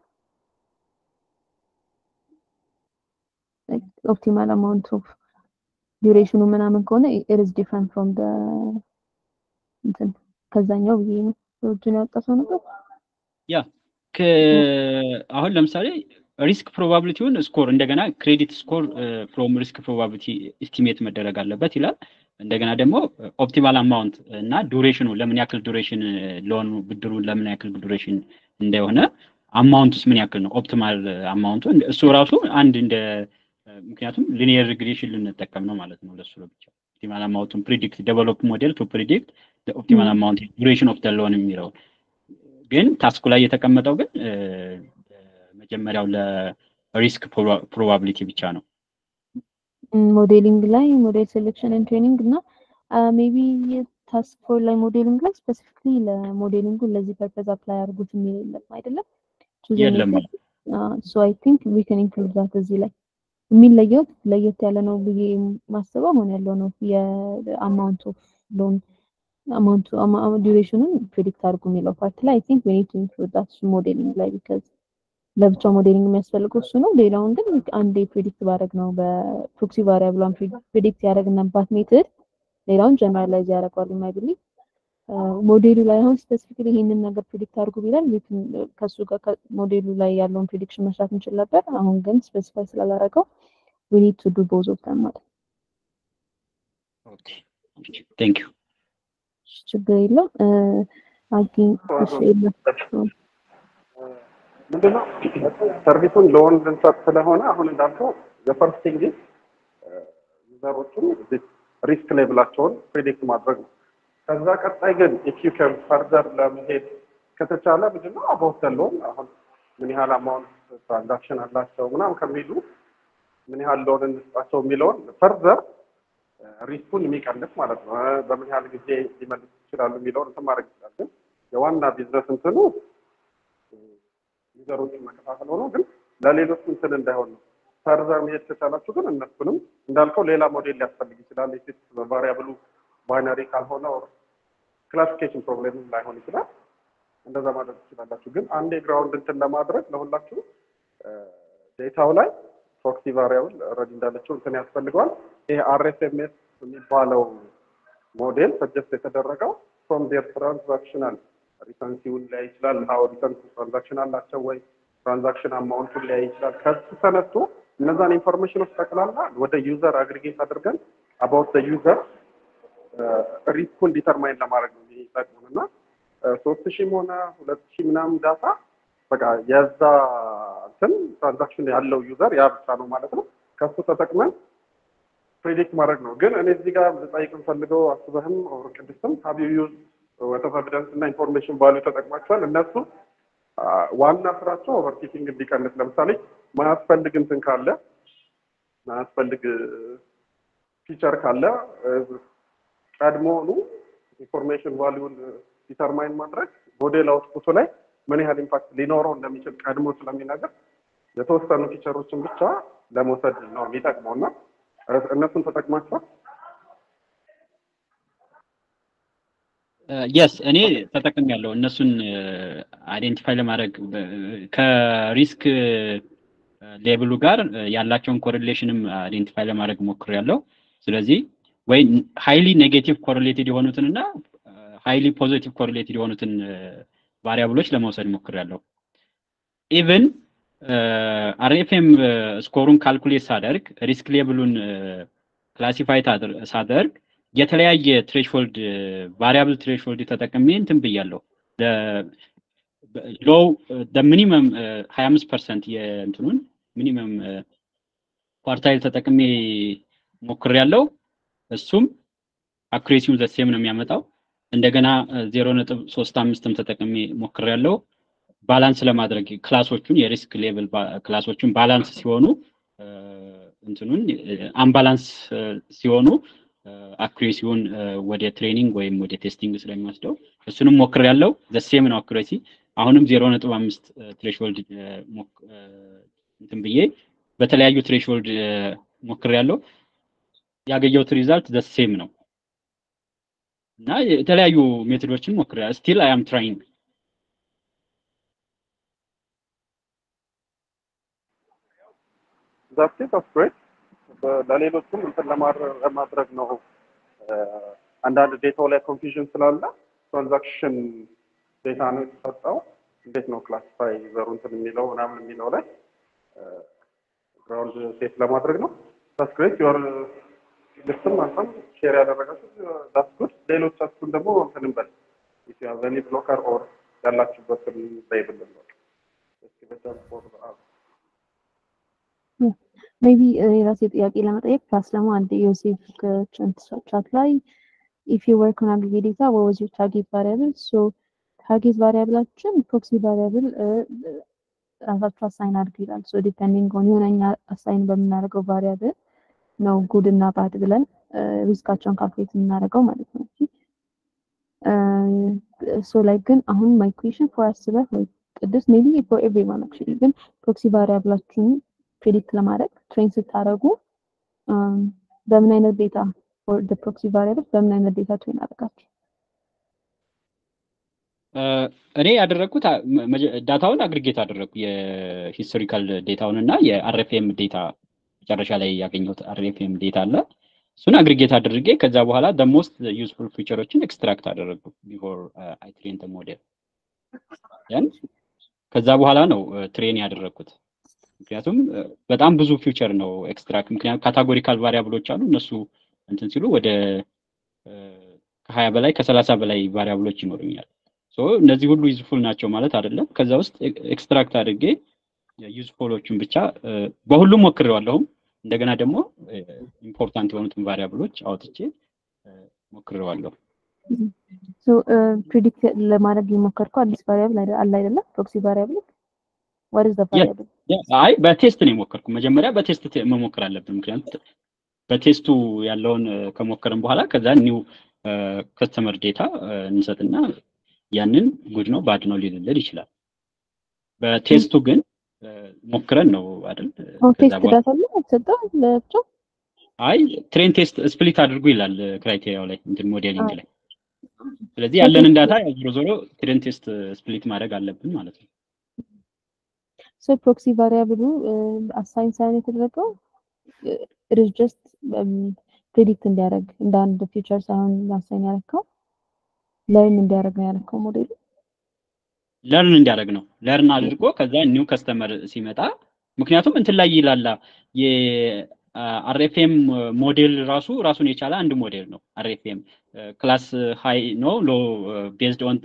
ኦፕቲማል አማውንት ኦፍ ዱሬሽኑ ምናምን ከሆነ ኢት ኢዝ ዲፍረንት ፍሮም ዘ እንትን ከዛኛው ብዬ ነው እጁን ያወጣሰው ነበር። ያ አሁን ለምሳሌ ሪስክ ፕሮባቢሊቲውን ስኮር እንደገና ክሬዲት ስኮር ፍሮም ሪስክ ፕሮባቢሊቲ ኤስቲሜት መደረግ አለበት ይላል። እንደገና ደግሞ ኦፕቲማል አማውንት እና ዱሬሽኑ ለምን ያክል ዱሬሽን ሎኑ ብድሩን ለምን ያክል ዱሬሽን እንደሆነ አማውንቱስ ምን ያክል ነው ኦፕቲማል አማውንቱ እሱ ራሱ አንድ እንደ ምክንያቱም ሊኒየር ሪግሬሽን ልንጠቀም ነው ማለት ነው ለሱ ለብቻ ኦፕቲማል አማውንቱን ፕሪዲክት ዴቨሎፕ ሞዴል ቱ ፕሪዲክት ኦፕቲማል አማውንት ዱሬሽን ኦፍ ደ ሎን የሚለው ግን ታስኩ ላይ የተቀመጠው ግን መጀመሪያው ለሪስክ ፕሮባቢሊቲ ብቻ ነው። ሞዴሊንግ ላይ ሞዴል ሴሌክሽን ኤንድ ትሬኒንግ እና ሜቢ ታስክ ፎር ላይ ሞዴሊንግ ላይ ስፔሲፊክሊ ለሞዴሊንጉ ለዚህ ፐርፐዝ አፕላይ አድርጉት የሚል የለም አይደለም። የለም። ሶ አይ ቲንክ ዊ ካን ኢንክሉድ ዛት እዚህ ላይ የሚለየው ለየት ያለ ነው ብዬ ማስበው አሁን ያለው ነው የአማውንት ኦፍ ሎን አማውንቱ ዱሬሽኑን ፕሪዲክት አድርጉ የሚለው ፓርት ላይ አይ ቲንክ ዊ ኒድ ቱ ኢንክሉድ ዛት ሞዴሊንግ ላይ ቢካዝ ለብቻው ሞዴሊንግ የሚያስፈልገው እሱ ነው። ሌላውን ግን አንዴ ፕሪዲክት ባደረግ ነው በፕሮክሲ ቫሪያብሏን ፕሪዲክት ያደረግንባት ሜትድ ሌላውን ጀነራላይዝ ያደርገዋል የማይብሊ ሞዴሉ ላይ አሁን ስፔሲፊክሊ ይሄንን ነገር ፕሪዲክት አድርጉ ቢላል ከሱ ጋር ሞዴሉ ላይ ያለውን ፕሪዲክሽን መስራት እንችል ነበር። አሁን ግን ስፔሲፋይ ስላላረገው ዊ ኒድ ቱ ዱ ቦዝ ኦፍ ዘም ማለት ኦኬ ቴንክ ዩ ችግር የለም። አግኝ እሺ የለም ምንድነው ሰርቪሱን ለወንድ ልንሰጥ ስለሆነ አሁን እንዳልከው የፈርስት ቲንግ ዩዘሮቹን ሪስክ ሌቭላቸውን ፕሪዲክት ማድረግ ነው። ከዛ ቀጣይ ግን ኢፍ ዩ ካን ፈርዘር ለመሄድ ከተቻለ ምንድነው አባውት ሎን አሁን ምን ያህል አማውንት ትራንዛክሽን አላቸው ምናምን ከሚሉ ምን ያህል ሎን እንስጣቸው የሚለውን ፈርዘር ሪስኩን የሚቀንስ ማለት ነው። በምን ያህል ጊዜ ሊመልሱ ይችላሉ የሚለውን እንትን ማድረግ ይችላል። ግን የዋና ቢዝነስ እንትኑ ዩዘሮችን መከፋፈል ሆኖ ግን ለሌሎች እንትን እንዳይሆን ነው። ፈርዘር መሄድ ከቻላችሁ ግን እነሱንም እንዳልከው ሌላ ሞዴል ሊያስፈልግ ይችላል። የፊት ቫሪያብሉ ባይነሪ ካልሆነ ክላሲፊኬሽን ፕሮብሌም ላይሆን ይችላል። እንደዛ ማድረግ ትችላላችሁ። ግን አንዴ ግራውንድ እንትን ለማድረግ ለሁላችሁ ዴታው ላይ ፕሮክሲ ቫሪያብል ረድ እንዳለችው እንትን ያስፈልገዋል። ይሄ አርኤስኤምኤስ የሚባለው ሞዴል ሰጀስት የተደረገው ፍሮም ዴር ትራንዛክሽናል ሪተንሲውን ሊያይ ይችላል። ሀው ሪተንስ ትራንዛክሽን አላቸው ወይ ትራንዛክሽን አማውንቱን ሊያይ ይችላል። ከሱ ተነስቶ እነዛን ኢንፎርሜሽኖች ጠቅላላ ወደ ዩዘር አግሪጌት አድርገን አባውት ዩዘር ሪስኩን ዲተርማይን ለማድረግ ነው የሚጠቅሙን እና ሶስት ሺህም ሆነ ሁለት ሺህ ምናምን ዳታ በቃ የዛ እንትን ትራንዛክሽን ያለው ዩዘር ያ ብቻ ነው ማለት ነው። ከሱ ተጠቅመን ፕሬዲክት ማድረግ ነው። ግን እኔ እዚህ ጋር ልጠይቅ የምፈልገው አስበህም ኦር ቅድስትም ሀብ ዩ ዩዝ ወተፍ ኤቪደንስ እና ኢንፎርሜሽን ቫሉ ተጠቅማቸዋል። እነሱ ዋና ስራቸው ኦቨርቲኪንግ እንዲቀንስ ለምሳሌ ማያስፈልግ እንትን ካለ ማያስፈልግ ፊቸር ካለ ቀድሞውኑ ኢንፎርሜሽን ቫሊዩን ዲተርማይን ማድረግ ሞዴል አውትፑቱ ላይ ምን ያህል ኢምፓክት ሊኖረው እንደሚችል ቀድሞ ስለሚነገር የተወሰኑ ፊቸሮችን ብቻ ለመውሰድ ነው የሚጠቅመው እና እነሱን ተጠቅማችኋል? የስ እኔ ተጠቅም ያለው እነሱን አይዴንቲፋይ ለማድረግ ከሪስክ ሌብሉ ጋር ያላቸውን ኮሪሌሽንም አይዴንቲፋይ ለማድረግ ሞክር ያለው ስለዚህ ወይ ሃይሊ ኔጌቲቭ ኮሪሌትድ የሆኑትን እና ሃይሊ ፖዚቲቭ ኮሪሌትድ የሆኑትን ቫሪያብሎች ለመውሰድ ሞክር ያለው ኢቭን አርኤፍኤም ስኮሩን ካልኩሌት ሳደርግ ሪስክ ሌብሉን ክላሲፋይ ሳደርግ የተለያየ ትሬሽሆልድ ቫሪያብል ትሬሽሆልድ ተጠቅሜ እንትን ብያለሁ ሎው ሚኒመም ሀያ አምስት ፐርሰንት የእንትኑን ሚኒመም ኳርታይል ተጠቅሜ ሞክር ያለው እሱም አኩሬሲውን ዘሴም ነው የሚያመጣው እንደገና ዜሮ ነጥብ ሶስት አምስትም ተጠቅሜ ሞክር ያለው ባላንስ ለማድረግ ክላሶቹን የሪስክ ሌቭል ክላሶቹን ባላንስ ሲሆኑ እንትኑን አምባላንስ ሲሆኑ አኩሬሲውን ወደ ትሬኒንግ ወይም ወደ ቴስቲንግ ስለሚወስደው እሱንም ሞክር ያለው ዘሴም ነው አኩሬሲ አሁንም ዜሮ ነጥብ አምስት ትሬሽሆልድ እንትን ብዬ በተለያዩ ትሬሽሆልድ ሞክር ያለው ያገኘሁት ሪዛልት ዘሴም ነው እና የተለያዩ ሜቶዶችን ሞክር ስቲል አይ አም ትራይንግ ዛት ኦፍ ግሬት ለሌሎችም እንትን ለማድረግ ነው። አንዳንድ ዴታው ላይ ኮንፊዥን ስላለ ትራንዛክሽን ዴታ ነው የተሰጠው። እንዴት ነው ክላሲፋይ ዘሩ እንትን የሚለው ምናምን የሚለው ላይ ግራውንድ ሴት ለማድረግ ነው። ዛት ግሬት ዮር ልስትም አንተም ሼር ያደረጋችሁ ዛት ጉድ። ሌሎቻችሁን ደግሞ እንትን እንበል ዘኒ ብሎከር ኦር ያላችሁበትን ሌብል ነው እስኪ በቻል ፎር ሜቢ የራሴ ጥያቄ ለመጠየቅ ፕላስ ደግሞ አንድ ዮሴፍ ቻት ላይ ኢፍ ዩ ወርክ ኦን አግሪጌት ዴታ what was your target variable so ታርጌት ቫሪያብላችን ፕሮክሲ ቫሪያብል ራሳቸው አሳይን አድርግ ይላል ሶ ዲፔንዲንግ ኦን የሆነኛ አሳይን በምናደርገው ቫሪያብል ነው ጉድ እና ባድ ብለን ሪስካቸውን ካልኩሌት የምናደርገው ማለት ነው ሶ ላይ ግን አሁን ማይ ኩዌሽን ፎር አስበህ ወይ ቅዱስ ሜቢ ፎር ኤቭሪዋን አክቹሊ ግን ፕሮክሲ ቫሪያብላችሁን ፕሬዲክት ለማድረግ ትሬን ስታደርጉ በምን አይነት ዴታ ፎር ደ ፕሮክሲ ቫሪያብል በምን አይነት ዴታ ትሬን አደረጋችሁ? እኔ ያደረግኩት ዳታውን አግሪጌት አደረግኩ የሂስቶሪካል ዴታውን እና የአርኤፍኤም ዴታ መጨረሻ ላይ ያገኘሁት አርኤፍኤም ዴታ አለ እሱን አግሪጌት አድርጌ ከዛ በኋላ ደሞስት ዩዝፉል ፊቸሮችን ኤክስትራክት አደረግኩ ቢፎር አይ ትሬን ሞዴል ያን ከዛ በኋላ ነው ትሬን ያደረግኩት ምክንያቱም በጣም ብዙ ፊውቸር ነው ኤክስትራክት ምክንያቱም ካታጎሪካል ቫሪያብሎች አሉ እነሱ እንትን ሲሉ ወደ ከሀያ በላይ ከሰላሳ በላይ ቫሪያብሎች ይኖሩኛል እነዚህ ሁሉ ዩዝፉል ናቸው ማለት አይደለም ከዛ ውስጥ ኤክስትራክት አድርጌ ዩዝፉሎቹን ብቻ በሁሉም ሞክሬዋለሁም እንደገና ደግሞ ኢምፖርታንት የሆኑትን ቫሪያብሎች አውጥቼ ሞክሬዋለሁ ፕሪዲክት ለማድረግ የሞከርከው አዲስ ቫሪያብል አለ አይደለም ፕሮክሲ ቫሪያብል what is the variable አይ በቴስት ነው የሞከርኩ መጀመሪያ በቴስት መሞከር አለብን ምክንያቱም በቴስቱ ያለውን ከሞከርን በኋላ ከዛ ኒው ከስተመር ዴታ እንሰጥና ያንን ጉድ ነው ባድ ነው ሊልልል ይችላል በቴስቱ ግን ሞክረን ነው አይደል ቴስት ዳታ ላይ አልሰጠም ለብቻው አይ ትሬን ቴስት ስፕሊት አድርጉ ይላል ክራይቴሪያው ላይ እንትን ሞዴሊንግ ላይ ስለዚህ ያለንን ዳታ ዞሮ ዞሮ ትሬን ቴስት ስፕሊት ማድረግ አለብን ማለት ነው ሶ ፕሮክሲ ቫሪያብሉ አሳይን ሳይን የተደረገው ኢት ኢዝ ጀስት ፕሬዲክት እንዲያደርግ እንደ አንድ ፊቸር ሳይሆን አሳይን ያደረግከው ለርን እንዲያደርግ ነው ያደረግከው ሞዴሉ ለርን እንዲያደርግ ነው ለርን አድርጎ ከዛ ኒው ከስተመር ሲመጣ ምክንያቱም እንትን ላይ ይላላ የአርኤፍኤም ሞዴል ራሱ ራሱን የቻለ አንድ ሞዴል ነው አርኤፍኤም ክላስ ሃይ ነው ሎ ቤዝድ ኦን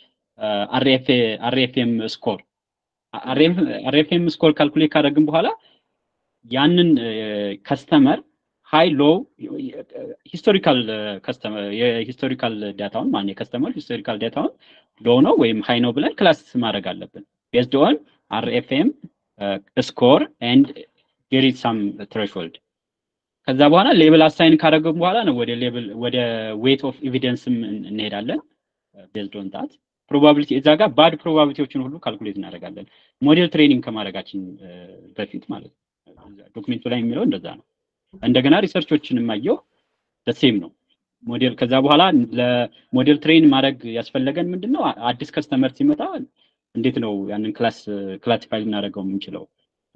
አርኤፍኤም ስኮር አርኤፍኤም ስኮር ካልኩሌት ካደረግን በኋላ ያንን ከስተመር ሃይ ሎ ሂስቶሪካል ከስተመር የሂስቶሪካል ዳታውን ማለት የከስተመር ሂስቶሪካል ዳታውን ሎ ነው ወይም ሃይ ነው ብለን ክላስ ማድረግ አለብን ቤዝድ ኦን አርኤፍኤም ስኮር ኤንድ ዴር ኢዝ ሳም ትሬሽሆልድ ከዛ በኋላ ሌብል አሳይን ካደረግን በኋላ ነው ወደ ሌብል ወደ ዌት ኦፍ ኤቪደንስም እንሄዳለን ቤዝድ ኦን ታት ፕሮባቢሊቲ እዛ ጋር ባድ ፕሮባቢሊቲዎችን ሁሉ ካልኩሌት እናደርጋለን ሞዴል ትሬኒንግ ከማድረጋችን በፊት ማለት ነው ዶክሜንቱ ላይ የሚለው እንደዛ ነው እንደገና ሪሰርቾችን አየው ደሴም ነው ሞዴል ከዛ በኋላ ለሞዴል ትሬን ማድረግ ያስፈለገን ምንድነው አዲስ ከስተመር ሲመጣ እንዴት ነው ያንን ክላስ ክላሲፋይ ልናደርገው የምንችለው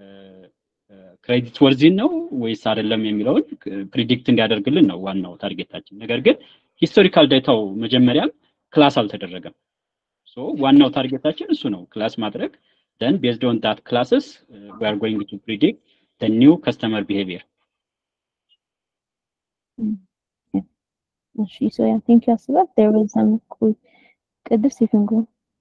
ክሬዲት ወርዚን ነው ወይስ አይደለም የሚለውን ፕሪዲክት እንዲያደርግልን ነው ዋናው ታርጌታችን ነገር ግን ሂስቶሪካል ዳታው መጀመሪያም ክላስ አልተደረገም ሶ ዋናው ታርጌታችን እሱ ነው ክላስ ማድረግ then based on that classes uh, we are going to predict the new customer behavior እሺ ሶ ያ ቲንክ ዩ አስባት there was some cool ቅድስት you can go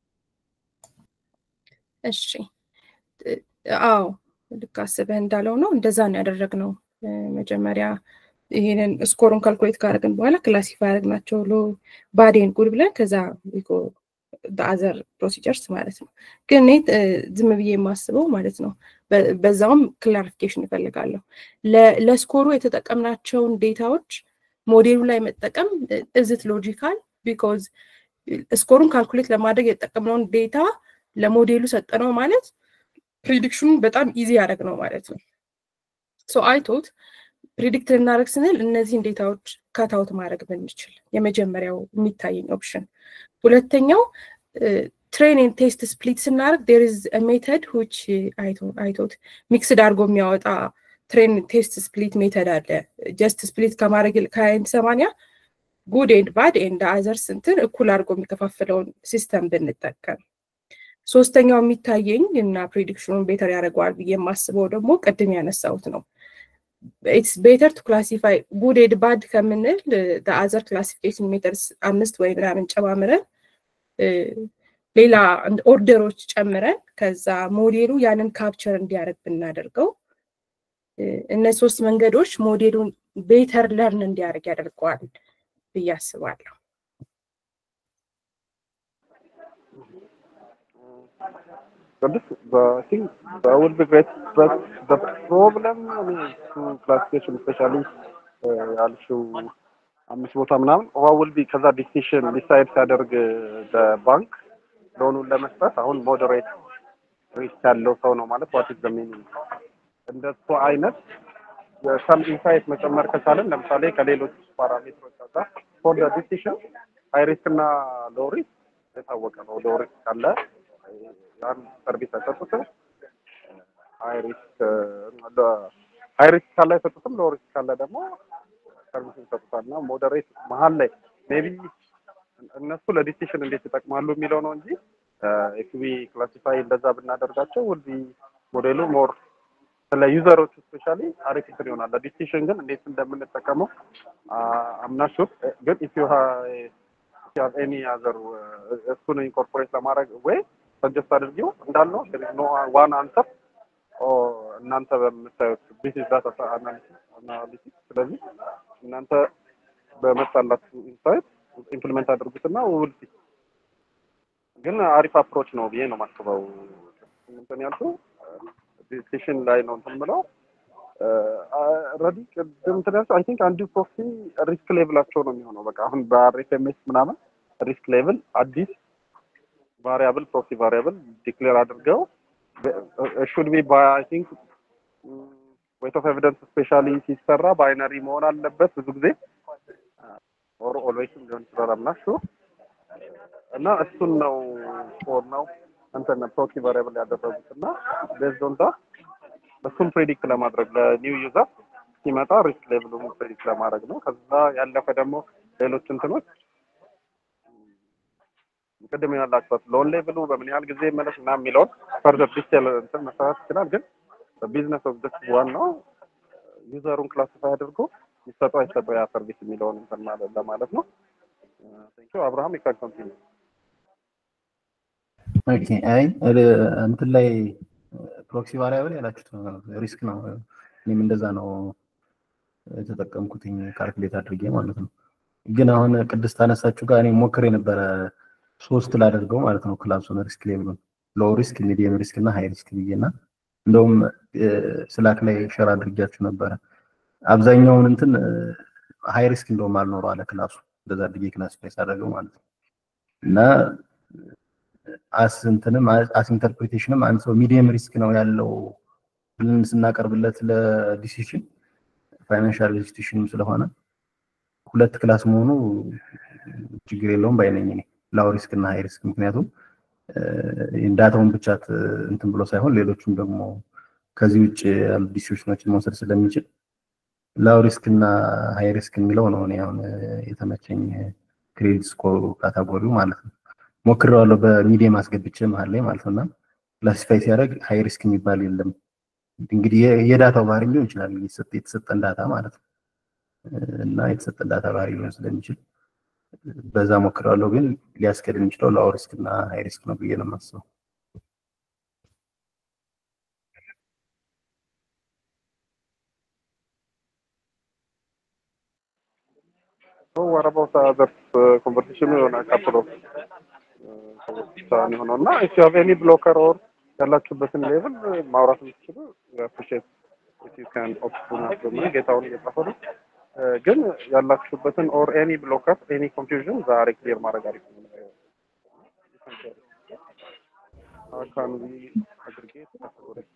እሺ አዎ ልክ አስበህ እንዳለው ነው እንደዛ ነው ያደረግነው መጀመሪያ ይሄንን ስኮሩን ካልኩሌት ካደረግን በኋላ ክላሲፋይ ያደረግናቸው ሎ ባዴን ጉድ ብለን ከዛ በአዘር ፕሮሲጀርስ ማለት ነው ግን እኔ ዝም ብዬ የማስበው ማለት ነው በዛውም ክላሪፊኬሽን ይፈልጋለሁ ለስኮሩ የተጠቀምናቸውን ዴታዎች ሞዴሉ ላይ መጠቀም እዝት ሎጂካል ቢኮዝ ስኮሩን ካልኩሌት ለማድረግ የተጠቀምነውን ዴታ ለሞዴሉ ሰጠነው ማለት ፕሪዲክሽኑን በጣም ኢዚ ያደረግ ነው ማለት ነው ሶ አይቶት ፕሪዲክት ልናደረግ ስንል እነዚህን ዴታዎች ካታውት ማድረግ ብንችል የመጀመሪያው የሚታየኝ ኦፕሽን ሁለተኛው ትሬን ቴስት ስፕሊት ስናደርግ ዴር ኢዝ ሜተድ ዊች አይቶት ሚክስድ አድርጎ የሚያወጣ ትሬን ቴስት ስፕሊት ሜተድ አለ ጀስት ስፕሊት ከማድረግ ከአይንት ሰማንያ ጉድ ኤንድ ባድ ኤንድ አዘር ስንትን እኩል አድርጎ የሚከፋፍለውን ሲስተም ብንጠቀም ሶስተኛው የሚታየኝ እና ፕሬዲክሽኑን ቤተር ያደርገዋል ብዬ የማስበው ደግሞ ቅድም ያነሳሁት ነው ኢትስ ቤተር ቱ ክላሲፋይ ጉድ ኤድ ባድ ከምንል አዘር ክላሲፊኬሽን ሜተርስ አምስት ወይ ምናምን ጨማምረን ሌላ ኦርደሮች ጨምረን ከዛ ሞዴሉ ያንን ካፕቸር እንዲያደርግ ብናደርገው እነዚህ ሶስት መንገዶች ሞዴሉን ቤተር ለርን እንዲያደርግ ያደርገዋል ብዬ አስባለሁ ቅዱስ በቲንክ በውል ቢግሬት በት ፕሮብለም እሱ ክላሲፊኬሽን ስፔሻሊ ያልሽው አምስት ቦታ ምናምን ዋውል ቢ ከዛ ዲሲሽን ዲሳይድ ሲያደርግ በባንክ ሎኑን ለመስጠት አሁን ሞዴሬት ሪስክ ያለው ሰው ነው ማለት ዋት ኢዝ ዘ ሚኒንግ እንደሱ አይነት ሰም ኢንሳይት መጨመር ከቻለን ለምሳሌ ከሌሎች ፓራሜትሮች ጋር ፎር ዲሲሽን ሃይ ሪስክ እና ሎው ሪስክ የታወቀ ነው ሎው ሪስክ ካለ ያን ሰርቪስ አይሰጡትም ሃይ ሪስክ ሃይ ሪስክ ካለ አይሰጡትም ሎው ሪስክ ካለ ደግሞ ሰርቪስ ይሰጡታል እና ሞዴሬት መሀል ላይ ሜቢ እነሱ ለዲሲሽን እንዴት ይጠቅማሉ የሚለው ነው እንጂ ኤክቢ ክላሲፋይ እንደዛ ብናደርጋቸው ውልቢ ሞዴሉ ሞር ስለ ዩዘሮች ስፔሻሊ አሪፍ እንትን ይሆናል። ለዲሲሽን ግን እንዴት እንደምንጠቀመው አምናሹር ግን ኢፍ ዩ ሃቭ ኤኒ አዘር እሱን ኢንኮርፖሬት ለማድረግ ወይ ሰጀስት አድርጊው እንዳልነው ኖ ዋን አንሰር እናንተ በምታዩት ቢዝነስ ዳታ አናሊሲስ ስለዚህ እናንተ በመጣላችሁ ኢንሳይት ኢምፕሊመንት አድርጉትና ውልሲ ግን አሪፍ አፕሮች ነው ብዬ ነው የማስበው። እንትን ያልኩ ዲሲሽን ላይ ነው እንትን ብለው ረዲ ቅድም እንትን ያልኩ አይ ቲንክ አንዱ ፕሮክሲ ሪስክ ሌቭላቸው ነው የሚሆነው። በቃ አሁን በአርኤፍኤምኤስ ምናምን ሪስክ ሌቭል አዲስ ቫሪያብል ፕሮክሲ ቫሪያብል ዲክሌር አድርገው ሹድ ቢ ባይ አይ ቲንክ ዌት ኦፍ ኤቪደንስ ስፔሻሊ ሲሰራ ባይነሪ መሆን አለበት ብዙ ጊዜ ኦር ኦልዌይስም ሊሆን ይችላል አምናሹ እና እሱን ነው ፎር ነው እንትን ፕሮክሲ ቫሪያብል ያደረጉት እና ቤዝድ ኦን ዳት እሱን ፕሬዲክት ለማድረግ ለኒው ዩዘር ሲመጣ ሪስክ ሌቭሉን ፕሬዲክት ለማድረግ ነው። ከዛ ያለፈ ደግሞ ሌሎች እንትኖች ቅድም ያላችሁት ሎን ሌቭሉ በምን ያህል ጊዜ መለስ እና የሚለውን ፈርዘር ዲቴል እንትን መሰራት ይችላል። ግን ቢዝነስ ኦብጀክት ዋናው ዩዘሩን ክላሲፋይ አድርጎ ይሰጠው አይሰጠው ያ ሰርቪስ የሚለውን እንትን ማለት ለማለት ነው። ቴንኪው አብርሃም ይካን ኮንቲኒ ኦኬ አይ እንትን ላይ ፕሮክሲ ቫሪያብል ያላችሁት ሪስክ ነው። እኔም እንደዛ ነው የተጠቀምኩትኝ ካልኩሌት አድርጌ ማለት ነው። ግን አሁን ቅድስት አነሳችሁ ጋር እኔ ሞክሬ ነበረ ሶስት ላደርገው ማለት ነው ክላሱን ሪስክ ሌቭሉን ሎው ሪስክ፣ ሚዲየም ሪስክ እና ሃይ ሪስክ ብዬ እና እንደውም ስላክ ላይ ሸር አድርጊያችሁ ነበረ። አብዛኛውን እንትን ሃይ ሪስክ እንደውም አልኖረው አለ ክላሱ እንደዛ አድርጌ ክላሲፋይ ሳደርገው ማለት ነው እና አስ እንትንም አስ ኢንተርፕሪቴሽንም አንድ ሰው ሚዲየም ሪስክ ነው ያለው ብለን ስናቀርብለት ለዲሲሽን ፋይናንሻል ኢንስቲትዩሽንም ስለሆነ ሁለት ክላስ መሆኑ ችግር የለውም ባይነኝ እኔ ላው ሪስክ እና ሃይ ሪስክ ምክንያቱም ዳታውን ብቻ እንትን ብሎ ሳይሆን ሌሎቹም ደግሞ ከዚህ ውጭ ያሉ ዲሲሽኖችን መውሰድ ስለሚችል ላው ሪስክ እና ሃይ ሪስክ የሚለው ነው እኔ አሁን የተመቸኝ ክሬዲት ስኮር ካታጎሪው ማለት ነው። ሞክሬዋለሁ በሚዲየም አስገብቼ መሀል ላይ ማለት ነው እና ክላሲፋይ ሲያደርግ ሃይ ሪስክ የሚባል የለም። እንግዲህ የዳታው ባህሪ ሊሆን ይችላል የተሰጠን ዳታ ማለት ነው እና የተሰጠን ዳታ ባህሪ ሊሆን ስለሚችል በዛ ሞክሬዋለሁ። ግን ሊያስቀድም የሚችለው ላው ሪስክ እና ሃይ ሪስክ ነው ብዬ ነው የማስበው። So what about the other uh, conversation on a couple of ሰዎች የሆነው እና if you have any blocker or ያላችሁበትን ሌቭል ማውራት የምትችሉ አፕሪሼት if you can open up the mic ጌታውን እየጻፈ ነው ግን ያላችሁበትን ኦር ኤኒ ብሎከር ኤኒ ኮንፊውዥን ዛሬ ክሊር ማድረግ አሪፍ ነው። How can we aggregate categories?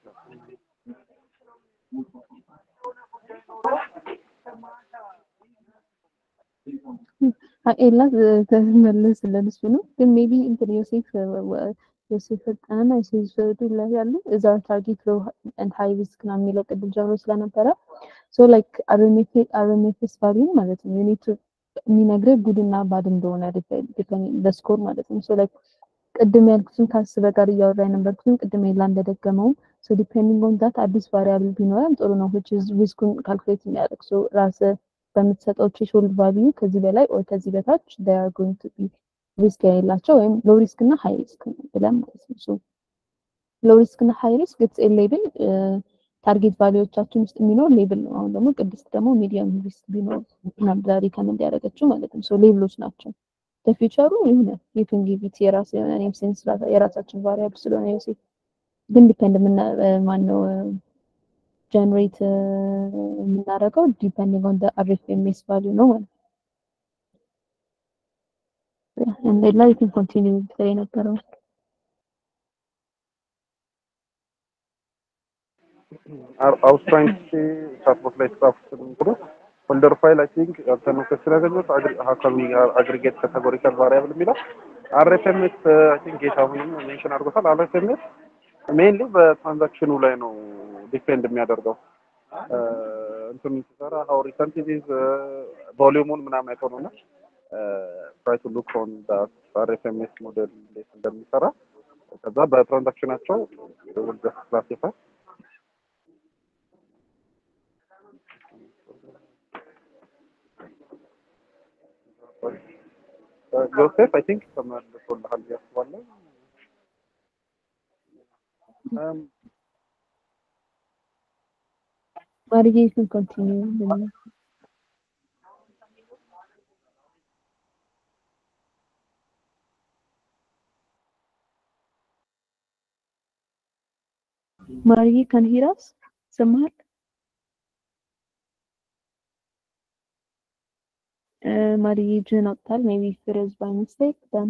ኤላ ተመለስልን እሱ ነው ግን ሜቢ እንትን ዮሴፍ ዮሴፍ ፈጣንና ዮሴፍ ዱላ ያሉ እዛ ታርጌት ሎ ኤንድ ሃይ ሪስክ ነው የሚለው ቅድም ጀምሮ ስለነበረ ሶ ላይክ አርኤምኤፍኤስ ቫሊዩ ማለት ነው ዩኒቱ የሚነግርህ ጉድና ባድ እንደሆነ በስኮር ማለት ነው ሶ ላይክ ቅድም ያልኩትን ከአስበ ጋር እያወራ የነበርኩትን ቅድም ኤላ እንደደገመውም ሶ ዲፔንዲንግ ኦን ዳት አዲስ ቫሪያብል ቢኖረን ጥሩ ነው which is ሪስኩን ካልኩሌት የሚያደርግ ሶ ራስህ በምትሰጠው ትሬሾልድ ቫልዩ ከዚህ በላይ ኦር ከዚህ በታች they are going to be ሪስክ የሌላቸው ወይም ሎ ሪስክ እና ሃይ ሪስክ ብለን ማለት ነው። ሶ ሎ ሪስክ እና ሃይ ሪስክ ኢትስ ኤ ሌብል ታርጌት ቫልዩዎቻችን ውስጥ የሚኖር ሌብል ነው። አሁን ደግሞ ቅድስት ደግሞ ሚዲየም ሪስክ ቢኖር ነበር ሪከመንድ ያደረገችው ማለት ነው። ሶ ሌብሎች ናቸው። ለፊውቸሩ የሆነ የቱን ጊቪት የራስ የሆነ ኔም ሴንስ የራሳችን ቫሪያብል ስለሆነ ዮሴፍ ግን ዲፔንድ ማነው ጀነሬት የምናደርገው ዲፔንዲንግ ኦን አርኤፍኤምኤስ ቫልዩ ነው ማለት ነው። and I'd like to continue with the የነበረው I was trying to see chatbot ላይ የተጻፉትን እንትኖች ፎልደር ፋይል አይ ቲንክ ያልተነው ከስለ ያገኘሁት ሀካሚ አግሪጌት ካቴጎሪካል ቫሪያብል የሚለው አርኤፍኤምኤስ አይ ቲንክ ጌታሁንም ሜንሽን አድርጎታል። አርኤፍኤምኤስ ሜንሊ በትራንዛክሽኑ ላይ ነው ዲፔንድ የሚያደርገው እንትን ሲሰራ ሀው ሪሰንት ኢዝ ቮሊዩሙን ምናምን አይተው ነው እና ትራይ ቱ ሉክ ኦን አርኤፍኤምኤስ ሞዴል እንዴት እንደሚሰራ ከዛ በትራንዛክሽናቸው ወደ ክላሲፋይ ጆሴፍ አይ ቲንክ ተመልሶልሃል ብዬ አስባለሁ። ማርዬ you can continue ማርዬ can hear us ይሰማሃል? ማርዬ እጅህን አውጥታል ሜቢ ፍሬዝ ባይ ሚስቴክ ደን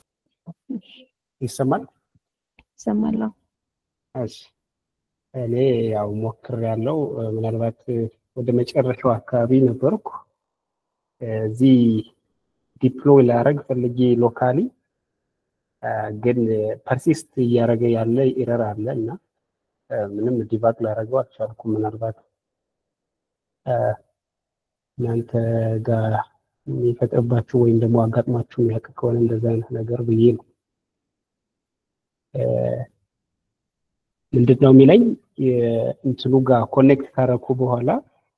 ይሰማል ይሰማል። እሺ እኔ ያው ሞክር ያለው ምናልባት ወደ መጨረሻው አካባቢ ነበርኩ እዚህ ዲፕሎይ ላረግ ፈልጌ ሎካሊ ግን ፐርሲስት እያደረገ ያለ ኢረር አለ እና ምንም ዲባግ ላረገው አልቻልኩም። ምናልባት እናንተ ጋር የሚፈጥርባችሁ ወይም ደግሞ አጋጥሟችሁ የሚያውቅ ከሆነ እንደዚ አይነት ነገር ብዬ ነው። ምንድን ነው የሚለኝ እንትኑ ጋር ኮኔክት ካረኩ በኋላ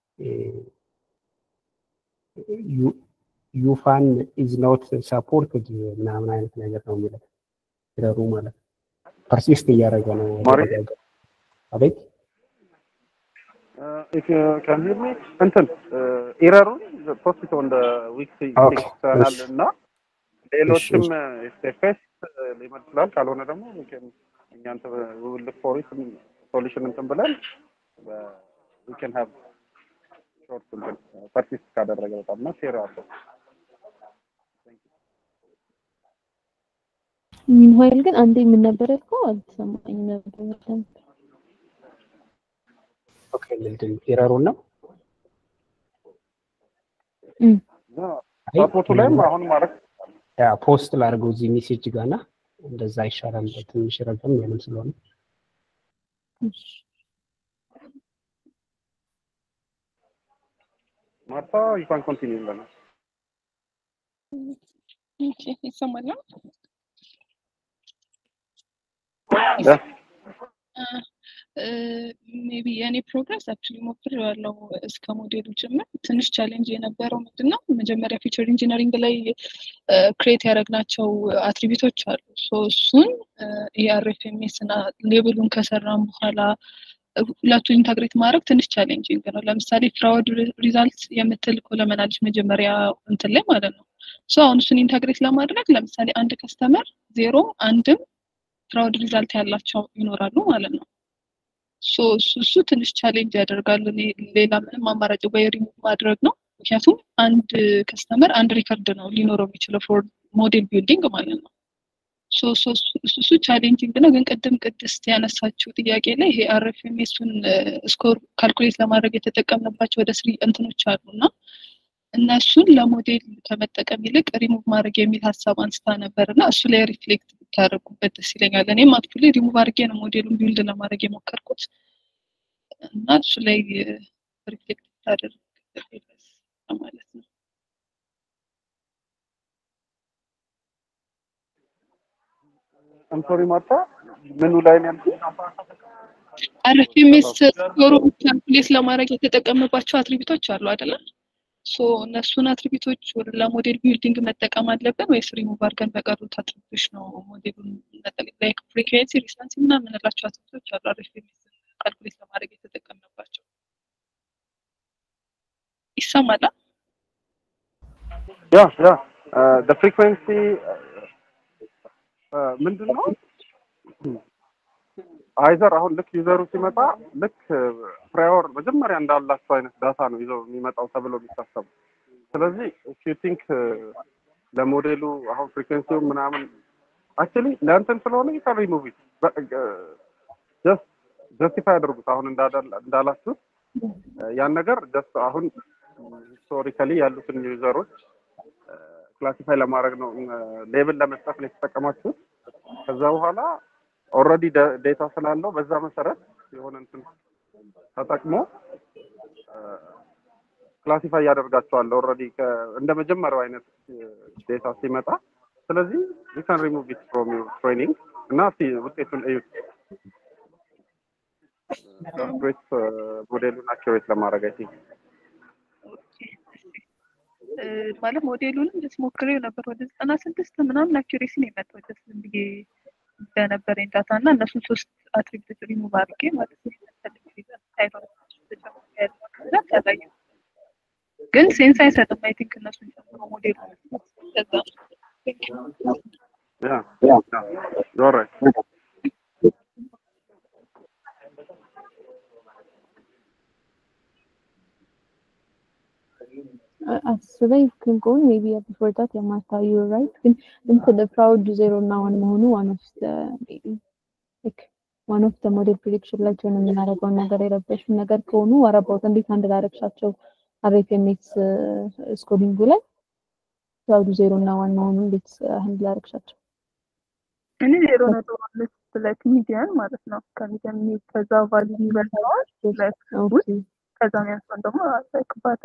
ዩፋን ኢዝ ኖት ሳፖርትድ ምናምን አይነት ነገር ነው የሚለው ይረሩ ማለት ነው። ፐርሲስት እያደረገ ነው። አቤት if you can hear me እንትን ኢረሩን ፖስት ኦን ዊክ ቻናል እና ሌሎችም ስቴፌስ ሊመድ ይችላል። ካልሆነ ደግሞ እኛ ውል ፎር ሶሉሽን እንትን ብለን we can have ሾርት እንትን ፐርሲስት ካደረገ በጣም እና ሼር አለው። ሚንዋይል ግን አንዴ ምን ነበር ያልከው? አልተሰማኝም ነበር በደንብ። ኦኬ ምንድን ኤረሩን ነው እም፣ እና ሳፖርቱ ላይም አሁን ማድረግ ያ ፖስት ላድርገው እዚህ ሜሴጅ ጋና እንደዛ ይሻላል። ትንሽ ረዘም ያለም ስለሆነ እሺ። ማርታ ዩ ካን ኮንቲኒው ብለናል። ኦኬ፣ ይሰማል ነው? ያ ሜቢ የእኔ ፕሮግረስ አክቹሊ ሞክሬዋለሁ እስከ ሞዴሉ ጭምር። ትንሽ ቻሌንጅ የነበረው ምንድን ነው መጀመሪያ ፊቸር ኢንጂነሪንግ ላይ ክሬት ያደረግናቸው አትሪቢቶች አሉ። ሶ እሱን የአርኤፍኤምኤስ እና ሌብሉን ከሰራን በኋላ ሁለቱን ኢንተግሬት ማድረግ ትንሽ ቻሌንጂንግ ነው። ለምሳሌ ፍራውድ ሪዛልት የምትል ኮለመን አለች መጀመሪያ እንትን ላይ ማለት ነው። ሶ አሁን እሱን ኢንተግሬት ለማድረግ ለምሳሌ አንድ ከስተመር ዜሮ አንድም ፍራውድ ሪዛልት ያላቸው ይኖራሉ ማለት ነው። ሶ እሱ እሱ ትንሽ ቻሌንጅ ያደርጋል። እኔ ሌላ ምንም አማራጭ ወይ ሪሙቭ ማድረግ ነው። ምክንያቱም አንድ ከስተመር አንድ ሪከርድ ነው ሊኖረው የሚችለው ፎር ሞዴል ቢልዲንግ ማለት ነው። ሶ ሶ እሱ እሱ ቻሌንጂንግ ነው። ግን ቅድም ቅድስት ያነሳችው ጥያቄ ላይ ይሄ አርኤፍኤምኤሱን ስኮር ካልኩሌት ለማድረግ የተጠቀምንባቸው ወደ ስሪ እንትኖች አሉ እና እነሱን ለሞዴል ከመጠቀም ይልቅ ሪሙቭ ማድረግ የሚል ሀሳብ አንስታ ነበር እና እሱ ላይ ሪፍሌክት ብታደርጉበት ደስ ይለኛል። እኔም አክቹዋሊ ሪሙቭ አድርጌ ነው ሞዴሉን ቢውልድ ለማድረግ የሞከርኩት እና እሱ ላይ ሪፍሌክት ብታደርግ ደስ ማለት ነው። አምሶሪ ማርታ ምኑ ላይ ነው ያልኩት? አርኤፍኤምኤስ ስኮሩ ካልኩሌት ለማድረግ የተጠቀምባቸው አትሪቢቶች አሉ አይደለ? ሶ እነሱን አትሪቢቶች ለሞዴል ቢልዲንግ መጠቀም አለብን ወይስ ሪሙቭ አድርገን በቀሩት አትሪቢቶች ነው ሞዴሉን ላይክ ፍሪኩዌንሲ ሪስታንስ ምናምን የምንላቸው አትሪቢቶች አሉ አርኤፍኤምኤስ ካልኩሌት ለማድረግ የተጠቀምንባቸው ይሰማል? ያ ያ ደ ፍሪኩዌንሲ ምንድን ነው አይዘር አሁን ልክ ዩዘሩ ሲመጣ ልክ ፕራዮር መጀመሪያ እንዳላቸው አይነት ዳታ ነው ይዘው የሚመጣው ተብሎ የሚታሰቡ። ስለዚህ ዩ ቲንክ ለሞዴሉ አሁን ፍሪኩዌንሲው ምናምን አክቹሊ ለእንትን ስለሆነ ይካን ሪሙቭ ኢት ጀስት ጀስቲፋይ ያደርጉት አሁን እንዳላችሁት ያን ነገር ጀስት አሁን ሂስቶሪካሊ ያሉትን ዩዘሮች ክላሲፋይ ለማድረግ ነው ሌብል ለመስጠት ነው የተጠቀማችሁት። ከዛ በኋላ ኦልሬዲ ዴታ ስላለው በዛ መሰረት የሆነ እንትን ተጠቅሞ ክላሲፋይ ያደርጋቸዋል። ኦልሬዲ እንደ መጀመሪያው አይነት ዴታ ሲመጣ። ስለዚህ ዩ ካን ሪሙቭ ኢት ፍሮም ዩር ትሬኒንግ እና እስቲ ውጤቱን እዩት። አኩሬት ሞዴሉን አኪሬት ለማድረግ አይ ቲንክ ማለት ሞዴሉንም ደስ ሞክሬው ነበር ወደ ዘጠና ስድስት ምናምን አኪሬሲ ነው የመጣው ደስ ብዬ በነበረኝ ዳታ እና እነሱን ሶስት አትሪቢዩት ሪሙቭ አድርጌ ማለት ነው ያላየ ግን ሴንስ አይሰጥም። አይ ቲንክ እነሱን ጨምሮ ሞዴሉ ከዛ ያ ያ ኦልራይት አስበኝ ክንቆን ሜቢ ቢፎር ዳት የማታዩ ራይት ግን እንትን ፍራውድ ዜሮ እና ዋን መሆኑ ዋን ኦፍ ሜቢ ላይክ ዋን ኦፍ ሞዴል ፕሪዲክሽን ላይ ጆን የምናደርገውን ነገር የረበሹን ነገር ከሆኑ ወረባውት እንዴት አንድ ላደረግሻቸው አርኤፍኤምኤስ ስኮዲንጉ ላይ ፍራውድ ዜሮ እና ዋን መሆኑ እንዴት አንድ ላደረግሻቸው? እኔ ዜሮ ነጥብ አምስት ላይክ ሚዲያን ማለት ነው ከሚዲያን ከዛ ቫሊ የሚበልጠዋል ላይክ ውስጥ ከዛ የሚያንሰውን ደግሞ ላይክ ባታ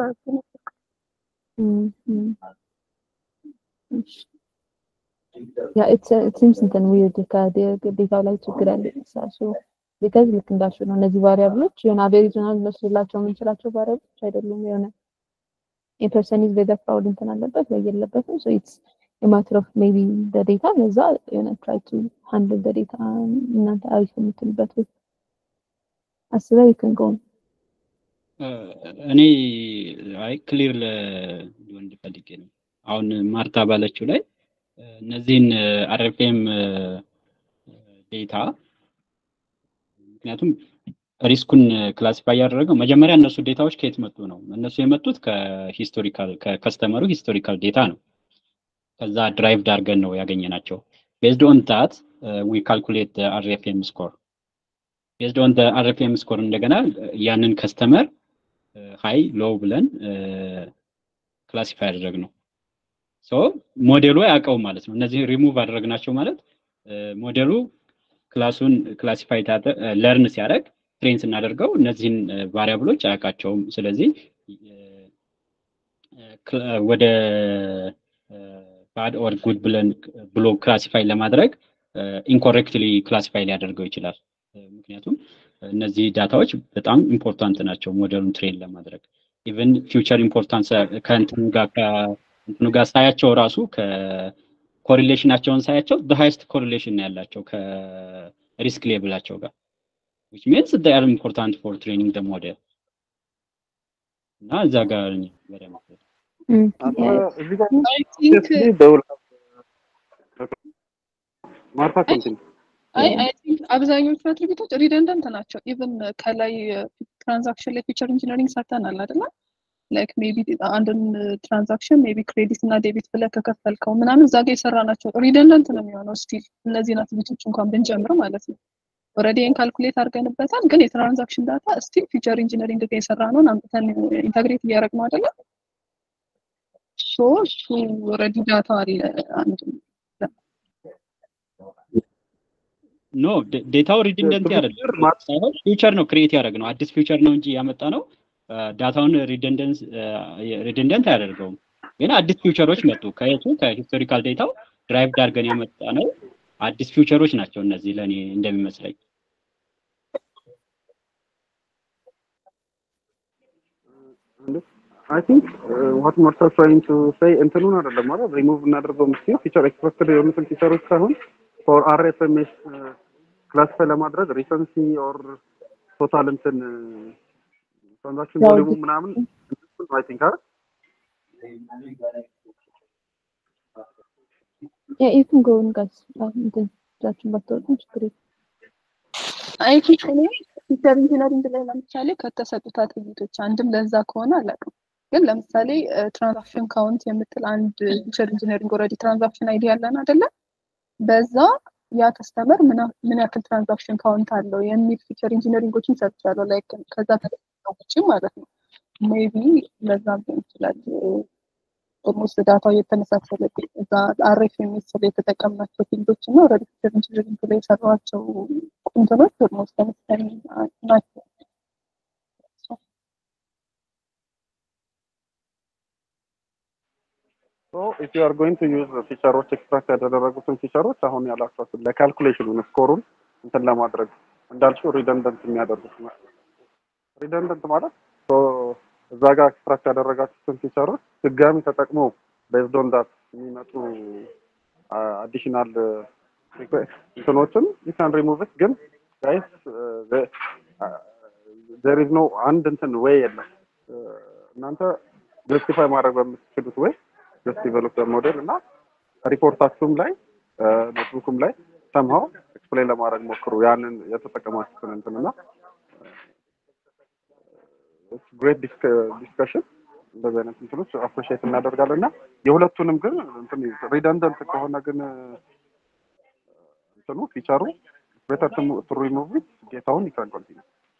ያ ኢት ሲምስ እንትን ዊርድ ከዴታው ላይ ችግር ያለ ሳሱ ቢካዝ ልክ እንዳልሽ ነው እነዚህ ቫሪያብሎች የሆነ አቬሬጅናል መስላቸው የምንችላቸው ቫሪያብሎች አይደሉም። የሆነ የፐርሰን ኢዝ ቤተር ፍራውድ እንትን አለበት ወይ የለበትም። ሶ ኢትስ የማተር ኦፍ ሜቢ ዴታ ለዛ የሆነ ትራይ ቱ ሃንድል ዴታ እናንተ አሪፍ የምትልበት ወይ አስበው ይክን ጎን እኔ አይ ክሊር ሊሆን ፈልጌ ነው። አሁን ማርታ ባለችው ላይ እነዚህን አርኤፍኤም ዴታ ምክንያቱም ሪስኩን ክላሲፋይ ያደረገው መጀመሪያ እነሱ ዴታዎች ከየት መጡ ነው። እነሱ የመጡት ከሂስቶሪካል ከከስተመሩ ሂስቶሪካል ዴታ ነው። ከዛ ድራይቭድ አድርገን ነው ያገኘናቸው። ቤዝድ ኦን ታት ዊ ካልኩሌት አርኤፍኤም ስኮር ቤዝድ ኦን አርኤፍኤም ስኮር እንደገና ያንን ከስተመር ሃይ ሎው ብለን ክላሲፋይ ያደረግ ነው። ሶ ሞዴሉ አያውቀውም ማለት ነው። እነዚህ ሪሙቭ አደረግናቸው ማለት ሞዴሉ ክላሱን ክላሲፋይ ለርን ሲያደርግ ትሬን ስናደርገው እነዚህን ቫሪያብሎች አያውቃቸውም። ስለዚህ ወደ ባድ ኦር ጉድ ብለን ብሎ ክላሲፋይ ለማድረግ ኢንኮሬክትሊ ክላሲፋይ ሊያደርገው ይችላል። ምክንያቱም እነዚህ ዳታዎች በጣም ኢምፖርታንት ናቸው ሞዴሉን ትሬን ለማድረግ ኢቨን ፊውቸር ኢምፖርታንስ ከእንትኑ ጋር ከእንትኑ ጋር ሳያቸው ራሱ ከኮሪሌሽናቸውን ሳያቸው ሃይስት ኮሪሌሽን ያላቸው ከሪስክ ሌብላቸው ጋር which means they are important for training the model እና እዛ ጋር በደንብ እዚህ ጋር I think ደውል ማርታ ኮንቲኒ አይ አይ ቲንክ አብዛኞቹ አትሪቢዩቶች ሪደንደንት ናቸው። ኢቭን ከላይ ትራንዛክሽን ላይ ፊቸር ኢንጂነሪንግ ሰርተናል አይደለ? ላይክ ሜቢ አንድን ትራንዛክሽን ሜቢ ክሬዲት እና ዴቢት ብለህ ከከፈልከው ምናምን እዛ ጋር የሰራ ናቸው። ሪደንደንት ነው የሚሆነው ስቲል እነዚህን አትሪቢዩቶች እንኳን ብንጨምር ማለት ነው። ኦልሬዲ ይህን ካልኩሌት አድርገንበታል፣ ግን የትራንዛክሽን ዳታ ስቲል ፊቸር ኢንጂነሪንግ ጋር የሰራ ነውን አምጥተን ኢንተግሬት እያደረግ ነው አይደለ? ሶ እሱ ኦልሬዲ ዳታ አለ አንድ ኖ ዴታው ሪደንደንት አይደለም ሳይሆን ፊውቸር ነው ክሬት ያደረግ ነው አዲስ ፊውቸር ነው እንጂ ያመጣ ነው ዳታውን ሪደንደንት አያደርገውም ግን አዲስ ፊውቸሮች መጡ ከየቱ ከሂስቶሪካል ዴታው ድራይቭ ዳርገን ያመጣ ነው አዲስ ፊውቸሮች ናቸው እነዚህ ለእኔ እንደሚመስለኝ አይ ቲንክ ዋት ማርታ ትራይንግ ቱ ሴይ እንትኑን አይደለም ማለት ሪሙቭ እናደርገው ምስኪን ፊቸር ኤክስፐክትድ የሆኑትን ፊቸሮች ሳይሆን ፎር አርኤፍኤምኤስ ክላሲፋይ ለማድረግ ሪሰንሲ ኦር ቶታል እንትን ትራንዛክሽን ቮሊዩሙ ምናምን አይ ቲንክ አይደል Yeah, you can go and guys. Um, እንትን እጃችሁን ባታወጡ ችግር የለም። አይ ቲንክ እኔ ፊቸር ኢንጂነሪንግ ላይ ለምሳሌ ከተሰጡት አትሪቢዩቶች አንድም ለዛ ከሆነ አላውቅም። ግን ለምሳሌ ትራንዛክሽን ካውንት የምትል አንድ ፊቸር ኢንጂነሪንግ ኦልሬዲ ትራንዛክሽን አይዲ ያለን አይደለ? በዛ ያ ከስተመር ምን ያክል ትራንዛክሽን ካውንት አለው የሚል ፊቸር ኢንጂነሪንጎችን ሰርቻለሁ። ላይክ ከዛ ውጭ ማለት ነው። ሜቢ ለዛም ሊሆን ይችላል። ኦልሞስት ዳታው የተመሳሰለ እዛ አሬፍ የሚስል የተጠቀምናቸው ፊልዶች እና ኦልሬዲ ፊቸር ኢንጂነሪንግ ላይ የሰሯቸው ቁንትኖች ኦልሞስት ተመሳሳይ ናቸው። ሶ ኢፍ ዩ አር ጎይንግ ቱ ዩዝ ፊቸሮች ኤክስትራክት ያደረጉትን ፊቸሮች አሁን ያላችኋትን ለካልኩሌሽኑን ስኮሩን እንትን ለማድረግ እንዳልሽው ሪደንደንት የሚያደርጉት ሪደንደንት ማለት ሶ እዛ ጋር ኤክስትራክት ያደረጋችሁትን ፊቸሮች ድጋሚ ተጠቅመው ቤዝድ ኦን ዳት የሚመጡ አዲሽናል እንትኖችን ዩ ካን ሪሙቭ ኢት ግን ጋይስ ዜር ኢዝ ኖ አንድ እንትን ወይ የለም እናንተ ጀስቲፋይ ማድረግ በምትችሉት ወይ ጀስት ዲቨሎፕ ሞዴል እና ሪፖርታችሁም ላይ ኖትቡኩም ላይ ሰምሃው ኤክስፕሌን ለማድረግ ሞክሩ ያንን የተጠቀማችሁትን እንትን እና ግሬት ዲስከሽን እንደዚህ አይነት እንትኖች አፕሪሺየት እናደርጋለን እና የሁለቱንም ግን እንትን ሪደንደንት ከሆነ ግን እንትኑ ፊቸሩ ቤተር ቱ ሪሙቭ ኢት ጌታውን ይካን ኮንቲኒ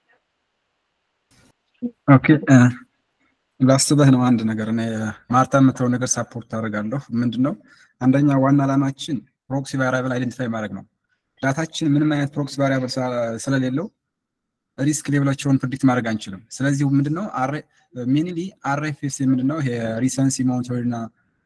ኦኬ ላስበህ ነው አንድ ነገር እኔ ማርታ የምትለው ነገር ሳፖርት አደርጋለሁ። ምንድን ነው አንደኛ ዋና ዓላማችን ፕሮክሲ ቫሪያብል አይደንቲፋይ ማድረግ ነው። ዳታችን ምንም አይነት ፕሮክሲ ቫሪያብል ስለሌለው ሪስክ ሌብላቸውን ፕሪዲክት ማድረግ አንችልም። ስለዚህ ምንድነው ሚኒሊ አርኤፍኤስ ምንድነው ይሄ ሪሰንሲ ሞኒቶሪ እና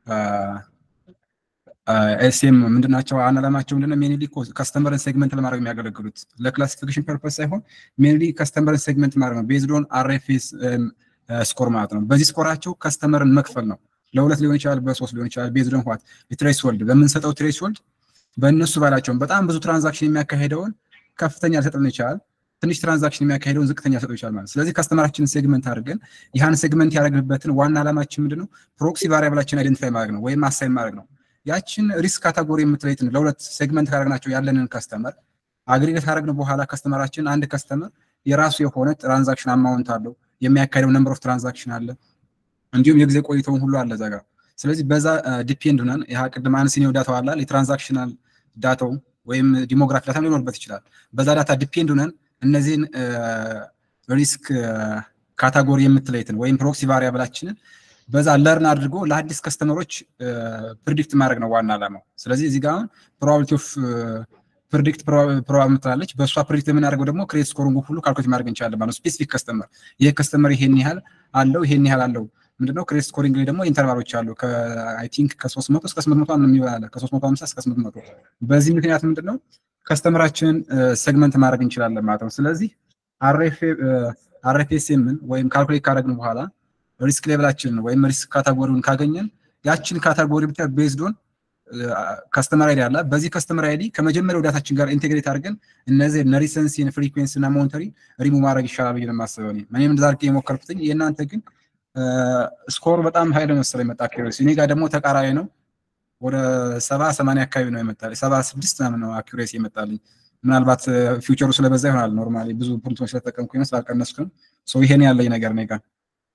ኤስኤም ምንድናቸው? አላማቸው ምንድነው? ሜንሊ ከስተመርን ሴግመንት ለማድረግ የሚያገለግሉት ለክላሲፊኬሽን ፐርፐስ ሳይሆን ሜንሊ ከስተመርን ሴግመንት ማድረግ ነው። ቤዝድ ኦን አርኤፍኤስ ስኮር ማለት ነው። በዚህ ስኮራቸው ከስተመርን መክፈል ነው። ለሁለት ሊሆን ይችላል፣ በሶስት ሊሆን ይችላል። ቤዝድ ኦን ዋት ትሬስሆልድ በምንሰጠው ትሬስሆልድ በእነሱ ባላቸውን በጣም ብዙ ትራንዛክሽን የሚያካሄደውን ከፍተኛ ሊሰጥልን ይችላል። ትንሽ ትራንዛክሽን የሚያካሄደውን ዝቅተኛ ሊሰጠው ይችላል ማለት ስለዚህ ከስተመራችንን ሴግመንት አድርገን ይህን ሴግመንት ያደረግንበትን ዋና ዓላማችን ምንድን ነው? ፕሮክሲ ቫሪያብላችን አይደንቲፋይ ማድረግ ነው ወይም አሳይን ማድረግ ነው። ያችን ሪስክ ካታጎሪ የምትለይትን ለሁለት ሴግመንት ካደረግናቸው ያለንን ከስተመር አግሪጌት ካደረግን በኋላ ከስተመራችን አንድ ከስተመር የራሱ የሆነ ትራንዛክሽን አማውንት አለው፣ የሚያካሄደው ነምበር ኦፍ ትራንዛክሽን አለ፣ እንዲሁም የጊዜ ቆይተውን ሁሉ አለ እዛ ጋር። ስለዚህ በዛ ዲፔንድ ሆነን ያ ቅድም አንስኔው ዳታው አላል የትራንዛክሽናል ዳታው ወይም ዲሞግራፊ ዳታ ሊኖርበት ይችላል። በዛ ዳታ ዲፔንድ ሆነን እነዚህን ሪስክ ካታጎሪ የምትለይትን ወይም ፕሮክሲ ቫሪያብላችንን በዛ ለርን አድርጎ ለአዲስ ከስተመሮች ፕሪዲክት ማድረግ ነው ዋና ዓላማው። ስለዚህ እዚህ ጋር አሁን ፕሮባቢሊቲ ኦፍ ፕሪዲክት ፕሮባብ ምትላለች። በእሷ ፕሪዲክት የምናደርገው ደግሞ ክሬዲት ስኮሪንግ ሁሉ ካልኩሌት ማድረግ እንችላለን ማለት ነው። ስፔሲፊክ ከስተመር ይሄ ከስተመር ይሄን ያህል አለው ይሄን ያህል አለው ምንድነው ክሬዲት ስኮሪንግ ላይ ደግሞ ኢንተርቫሎች አሉ ከአይ ቲንክ ከ300 እስከ 800 ነው የሚባል ከ350 እስከ 800 በዚህ ምክንያት ምንድነው ከስተመራችንን ሴግመንት ማድረግ እንችላለን ማለት ነው። ስለዚህ አርኤፍኤስኤምን ወይም ካልኩሌት ካደረግን በኋላ ሪስክ ሌቭላችንን ወይም ሪስክ ካታጎሪውን ካገኘን ያችን ካታጎሪ ብቻ ቤዝዶን ከስተመር አይዲ አለ። በዚህ ከስተመር አይዲ ከመጀመሪያው ዳታችን ጋር ኢንቴግሬት አድርገን እነዚህ ሪሰንሲን፣ ፍሪኩዌንሲ እና ሞኒተሪ ሪሙቭ ማድረግ ይሻላል ብዬ ነው የማስበው። እኔም እንደዛ አድርጌ የሞከርኩትኝ የእናንተ ግን ስኮር በጣም ሀይል መሰለኝ የመጣ አኪሬሲ። እኔ ጋር ደግሞ ተቃራኒ ነው። ወደ ሰባ ሰማንያ አካባቢ ነው የመጣልኝ። ሰባ ስድስት ምናምን ነው አኪሬሲ የመጣልኝ። ምናልባት ፊውቸሩ ስለበዛ ይሆናል። ኖርማሊ ብዙ ፕሪንቶች ስለተጠቀምኩ ነው ስላልቀነስኩ ነው። ይሄን ያለኝ ነገር ነው ጋር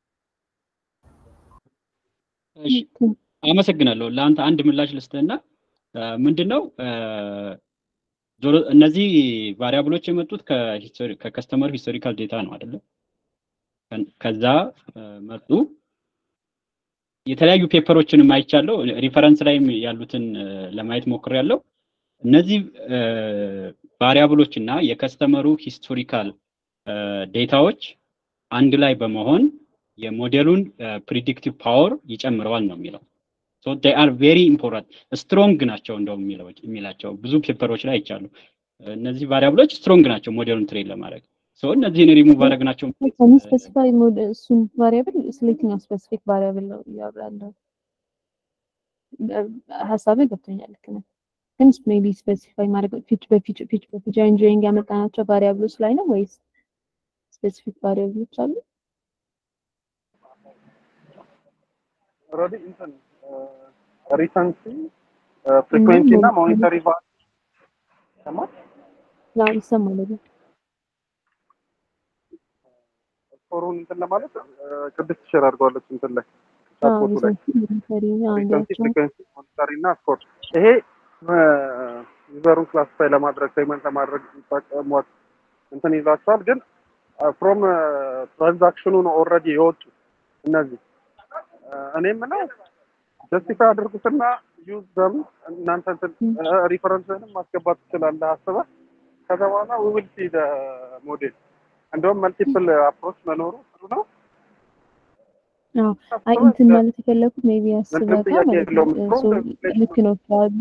አመሰግናለሁ። ለአንተ አንድ ምላሽ ልስጥህና ምንድነው እነዚህ ቫሪያብሎች የመጡት ከከስተመር ሂስቶሪካል ዴታ ነው አይደለም? ከዛ መጡ። የተለያዩ ፔፐሮችንም አይቻለሁ። ሪፈረንስ ላይም ያሉትን ለማየት ሞክሬያለሁ። እነዚህ ቫሪያብሎች እና የከስተመሩ ሂስቶሪካል ዴታዎች አንድ ላይ በመሆን የሞዴሉን ፕሪዲክቲቭ ፓወር ይጨምረዋል ነው የሚለው። ሶ ዴይ አር ቬሪ ኢምፖርታንት ስትሮንግ ናቸው እንደው የሚላቸው ብዙ ፔፐሮች ላይ አይቻሉ። እነዚህ ቫሪያብሎች ስትሮንግ ናቸው ሞዴሉን ትሬን ለማድረግ ሶ እነዚህን ሪሙቭ አድረግ ናቸው። ስፔሲፋይ እሱን ቫሪያብል ስለየትኛው ስፔሲፊክ ቫሪያብል ነው እያወራለሁ? ሀሳብ ገብቶኛል። ልክ ነህ። ግን ሜቢ ስፔሲፋይ ማድረግ ፊች በፊች ፊች በፊች ኢንጂኒሪንግ ያመጣናቸው ቫሪያብሎች ላይ ነው ወይስ ስፔሲፊክ ቫሪያብሎች አሉ? ኦልሬዲ እንትን ሪሰንሲ ፍሪኩዌንሲ እና ሞኒተሪ ቫ ይሰማል ያው ይሰማል አይደል? ስኮሩን እንትን ለማለት ቅድስት ሼር አድርገዋለች እንትን ላይ ቻትቦቱ ላይ ሪሰንሲ ፍሪኩዌንሲ ሞኒተሪ እና ስኮር ይሄ ዩዘሩን ክላሲፋይ ለማድረግ ፔመንት ለማድረግ የሚጠቀሟት እንትን ይዛቸዋል። ግን ፍሮም ትራንዛክሽኑ ነው ኦልሬዲ የወጡ እነዚህ እኔ የምለው ጀስቲፋይ አድርጉትና ዩዝ ዘም እናንተ ሪፈረንስንም ማስገባት ትችላለህ አስበህ ከዛ በኋላ ዊ ዊል ሲ ሞዴል እንደውም መልቲፕል አፕሮች መኖሩ ጥሩ ነው። አይ እንትን ማለት የፈለኩት ሜቢ አስበህ ማለት ነው። ልክ ነው ካሉ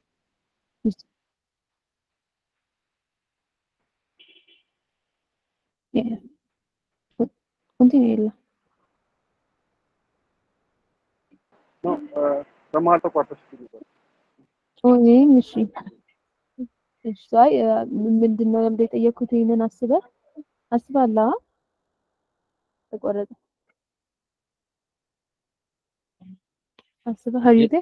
ኮንቲኒው የለም በመሀል ተቋርጠሽ እኔም እሺ እሺ አይ ምንድን ነው ለምደ የጠየኩት ይህንን አስበህ አስባለሁ ተቆረጠ አስበህ ሀሪቴ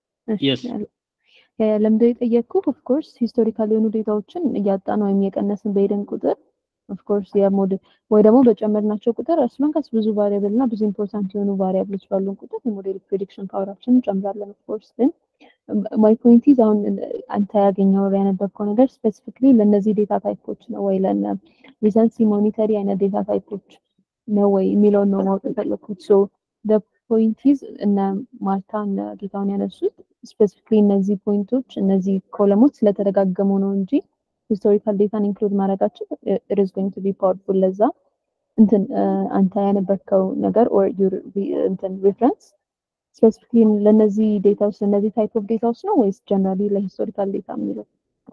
ለምደ የጠየቅኩ ኦፍኮርስ ሂስቶሪካል የሆኑ ዴታዎችን እያጣን ወይም የቀነስን በሄደን ቁጥር ኦፍኮርስ የሞዴል ወይ ደግሞ በጨመርናቸው ቁጥር አስሎንጋስ ብዙ ቫሪያብል እና ብዙ ኢምፖርታንት የሆኑ ቫሪያብሎች ባሉን ቁጥር የሞዴል ፕሬዲክሽን ፓወራችን እንጨምራለን። ኦፍኮርስ ግን ማይ ፖይንት ኢዝ አሁን አንተ ያገኘው ያነበብከው ነገር ስፔሲፊክሊ ለእነዚህ ዴታ ታይፖች ነው ወይ ለነ ሪሰንሲ ሞኒተሪ አይነት ዴታ ታይፖች ነው ወይ የሚለውን ነው ማወቅ የፈለኩት። ሶ ፖይንት ኢዝ እነ ማርታ እነ ጌታውን ያነሱት ስፔሲፊክሊ እነዚህ ፖይንቶች እነዚህ ኮለሞች ስለተደጋገሙ ነው እንጂ ሂስቶሪካል ዴታን ኢንክሉድ ማድረጋችን ኢት ኢዝ ጎይንግ ቱ ቢ ፓወርፉል። ለዛ እንትን አንተ ያነበብከው ነገር ኦር ዩር እንትን ሪፍረንስ ስፔሲፊክሊ ለነዚህ ዴታዎች ለነዚህ ታይፕ ኦፍ ዴታዎች ነው ወይስ ጀነራሊ ለሂስቶሪካል ዴታ የሚለው?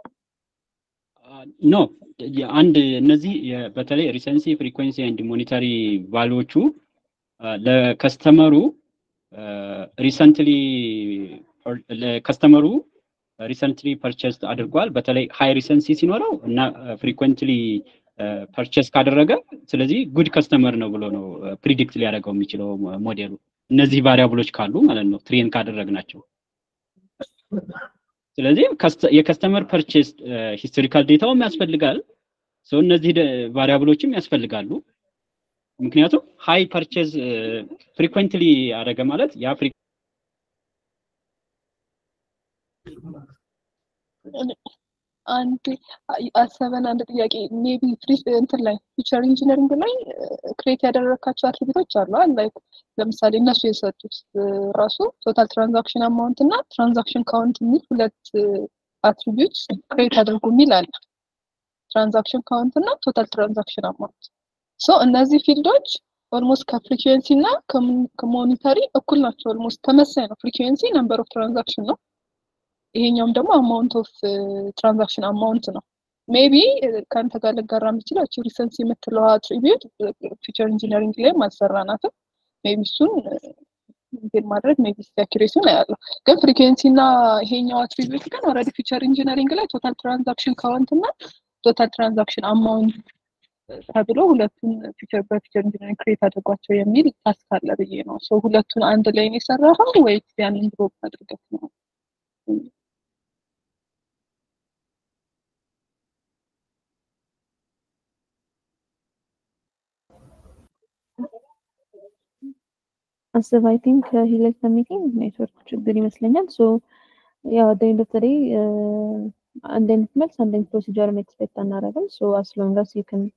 ኖ አንድ እነዚህ በተለይ ሪሰንሲ ፍሪኩዌንሲ ኤንድ ሞኒተሪ ቫሉዎቹ ለከስተመሩ ሪሰንትሊ ለከስተመሩ ሪሰንትሊ ፐርቸስ አድርጓል። በተለይ ሃይ ሪሰንሲ ሲኖረው እና ፍሪኩዌንትሊ ፐርቸስ ካደረገ ስለዚህ ጉድ ከስተመር ነው ብሎ ነው ፕሪዲክት ሊያደርገው የሚችለው ሞዴሉ እነዚህ ቫሪያብሎች ካሉ ማለት ነው ትሬን ካደረግናቸው። ስለዚህ የከስተመር ፐርቼስ ሂስቶሪካል ዴታውም ያስፈልጋል። ሰው እነዚህ ቫሪያብሎችም ያስፈልጋሉ። ምክንያቱም ሃይ ፐርቼዝ ፍሪኩዌንትሊ አደረገ ማለት ያ አንድ አሰበን አንድ ጥያቄ ሜቢ እንትን ላይ ፊቸር ኢንጂነሪንግ ላይ ክሬት ያደረካቸው አትሪቢቶች አሉ ላይክ ለምሳሌ እነሱ የሰጡት ራሱ ቶታል ትራንዛክሽን አማውንት እና ትራንዛክሽን ካውንት የሚል ሁለት አትሪቢዩት ክሬት አድርጉ የሚል አለ ትራንዛክሽን ካውንት እና ቶታል ትራንዛክሽን አማውንት ሶ እነዚህ ፊልዶች ኦልሞስት ከፍሪኩዌንሲ እና ከሞኒተሪ እኩል ናቸው ኦልሞስት ተመሳይ ነው ፍሪኩዌንሲ ነምበር ኦፍ ትራንዛክሽን ነው ይሄኛውም ደግሞ አማውንት ኦፍ ትራንዛክሽን አማውንት ነው ሜቢ ከአንተ ጋር ልጋራ የምችለው እቺ ሪሰንስ የምትለው አትሪቢዩት ፊቸር ኢንጂነሪንግ ላይም አልሰራናትም ሜቢ እሱን እንትን ማድረግ ሜቢ አኪሬሲውን ያለው ግን ፍሪኩዌንሲ እና ይሄኛው አትሪቢዩት ግን ኦልሬዲ ፊቸር ኢንጂነሪንግ ላይ ቶታል ትራንዛክሽን ካውንት እና ቶታል ትራንዛክሽን አማውንት ተብሎ ሁለቱን ፊቸር በፊቸር ኢንጂነሪንግ ክሬት አድርጓቸው የሚል ታስክ አለ ብዬ ነው ሶ ሁለቱን አንድ ላይ ነው የሰራኸው ወይስ ያንን ድሮፕ አድርገህ ነው አስብ አይ ቲንክ ሂለት ሚቲንግ ኔትወርክ ችግር ይመስለኛል። ሶ ያው አደኝ ደፍተሬ አንድ አይነት መልስ አንድ አይነት ፕሮሲጀር ኤክስፔክት አናደርግም። ሶ አስ ሎንግ አስ ዩ ካን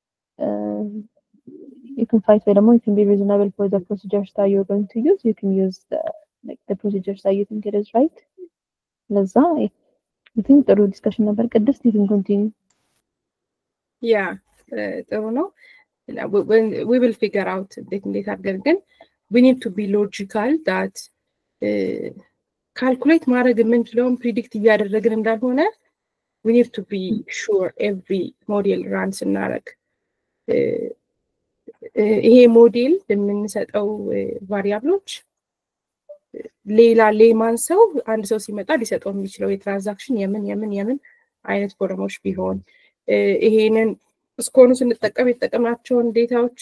you can fight ወይ ደግሞ you can be reasonable for the procedures that you're going to use you can use the, like the procedures that you think it is right ለዛ I think ጥሩ ዲስከሽን ነበር ቅድስት you can continue ያ ጥሩ ነው we will figure out እንዴት እንዴት አድርገን ግን we need to be logical that ካልኩሌት ማድረግ የምንችለውን ፕሪዲክት እያደረግን እንዳልሆነ we need to be sure every ሞዴል ራን ስናደረግ ይሄ ሞዴል የምንሰጠው ቫሪያብሎች ሌላ ሌማን ሰው አንድ ሰው ሲመጣ ሊሰጠው የሚችለው የትራንዛክሽን የምን የምን የምን አይነት ፎረሞች ቢሆን ይሄንን እስከሆኑ ስንጠቀም የተጠቀምናቸውን ዴታዎች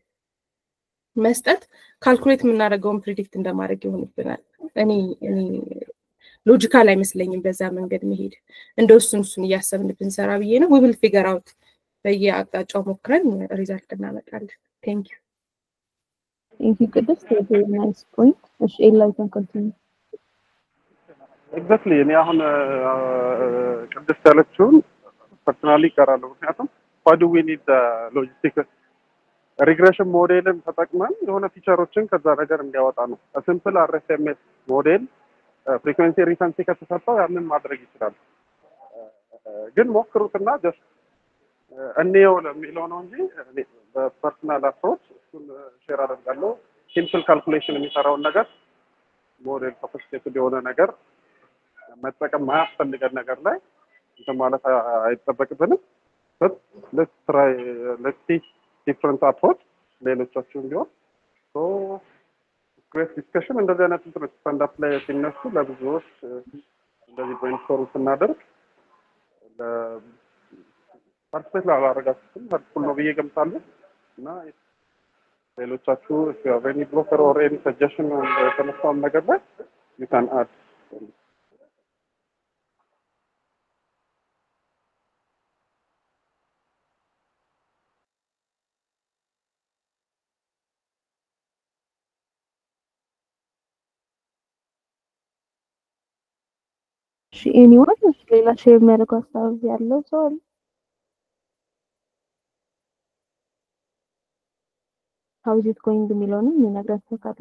መስጠት ካልኩሌት የምናደርገውን ፕሪዲክት እንደማድረግ ይሆንብናል። እኔ እኔ ሎጂካል አይመስለኝም በዛ መንገድ መሄድ። እንደ እሱን እሱን እያሰብን ብንሰራ ብዬ ነው። ዊብል ፊገር አውት በየአቅጣጫው ሞክረን ሪዛልት እናመጣለን። ቴንክ ዩ ቴንክ ዩ ቅድስት ቬሪ ናይስ ፖይንት። እሺ ኤላ ዩ ካን ኮንቲኒው ኤግዛክትሊ እኔ አሁን ቅድስት ያለችውን ፐርሰናሊ ይቀራለሁ። ምክንያቱም ዋይ ዱ ዊ ኒድ ሎጂስቲክ ሪግሬሽን ሞዴልን ተጠቅመን የሆነ ፊቸሮችን ከዛ ነገር እንዲያወጣ ነው። ሲምፕል አርኤስኤምኤስ ሞዴል ፍሪኩዌንሲ ሪሰንሲ ከተሰጠው ያንን ማድረግ ይችላል። ግን ሞክሩትና ጀስት እንየው ለሚለው ነው እንጂ በፐርሰናል አፕሮች እሱን ሼር አደርጋለሁ። ሲምፕል ካልኩሌሽን የሚሰራውን ነገር ሞዴል ሶፊስቲኬትድ የሆነ ነገር መጠቀም ማያስፈልገን ነገር ላይ እንትን ማለት አይጠበቅብንም። ሌትስ ትራይ ሌትስ ሲ ዲፍረንት አፕሮች ሌሎቻችሁም ቢሆን ግሬት ዲስከሽን እንደዚህ አይነት እንትኖች ስታንዳፕ ላይ ሲነሱ ለብዙዎች እንደዚህ ብሬንስቶርም ስናደርግ ፓርቲስፔት ላላረጋችሁትም ሄልፕፉል ነው ብዬ ገምታለሁ እና ሌሎቻችሁ ቬኒ ብሎከር ኦር ኤኒ ሰጀሽን የተነሳውን ነገር ላይ ዩ ካን አድ እሺ ኤኒዋን ሌላ ሼር የሚያደርገው ሀሳብ ያለው ሰው አለ? ሀው ኢዝ ኢት ጎይንግ የሚለውንም የሚነግረን ሰው ካለ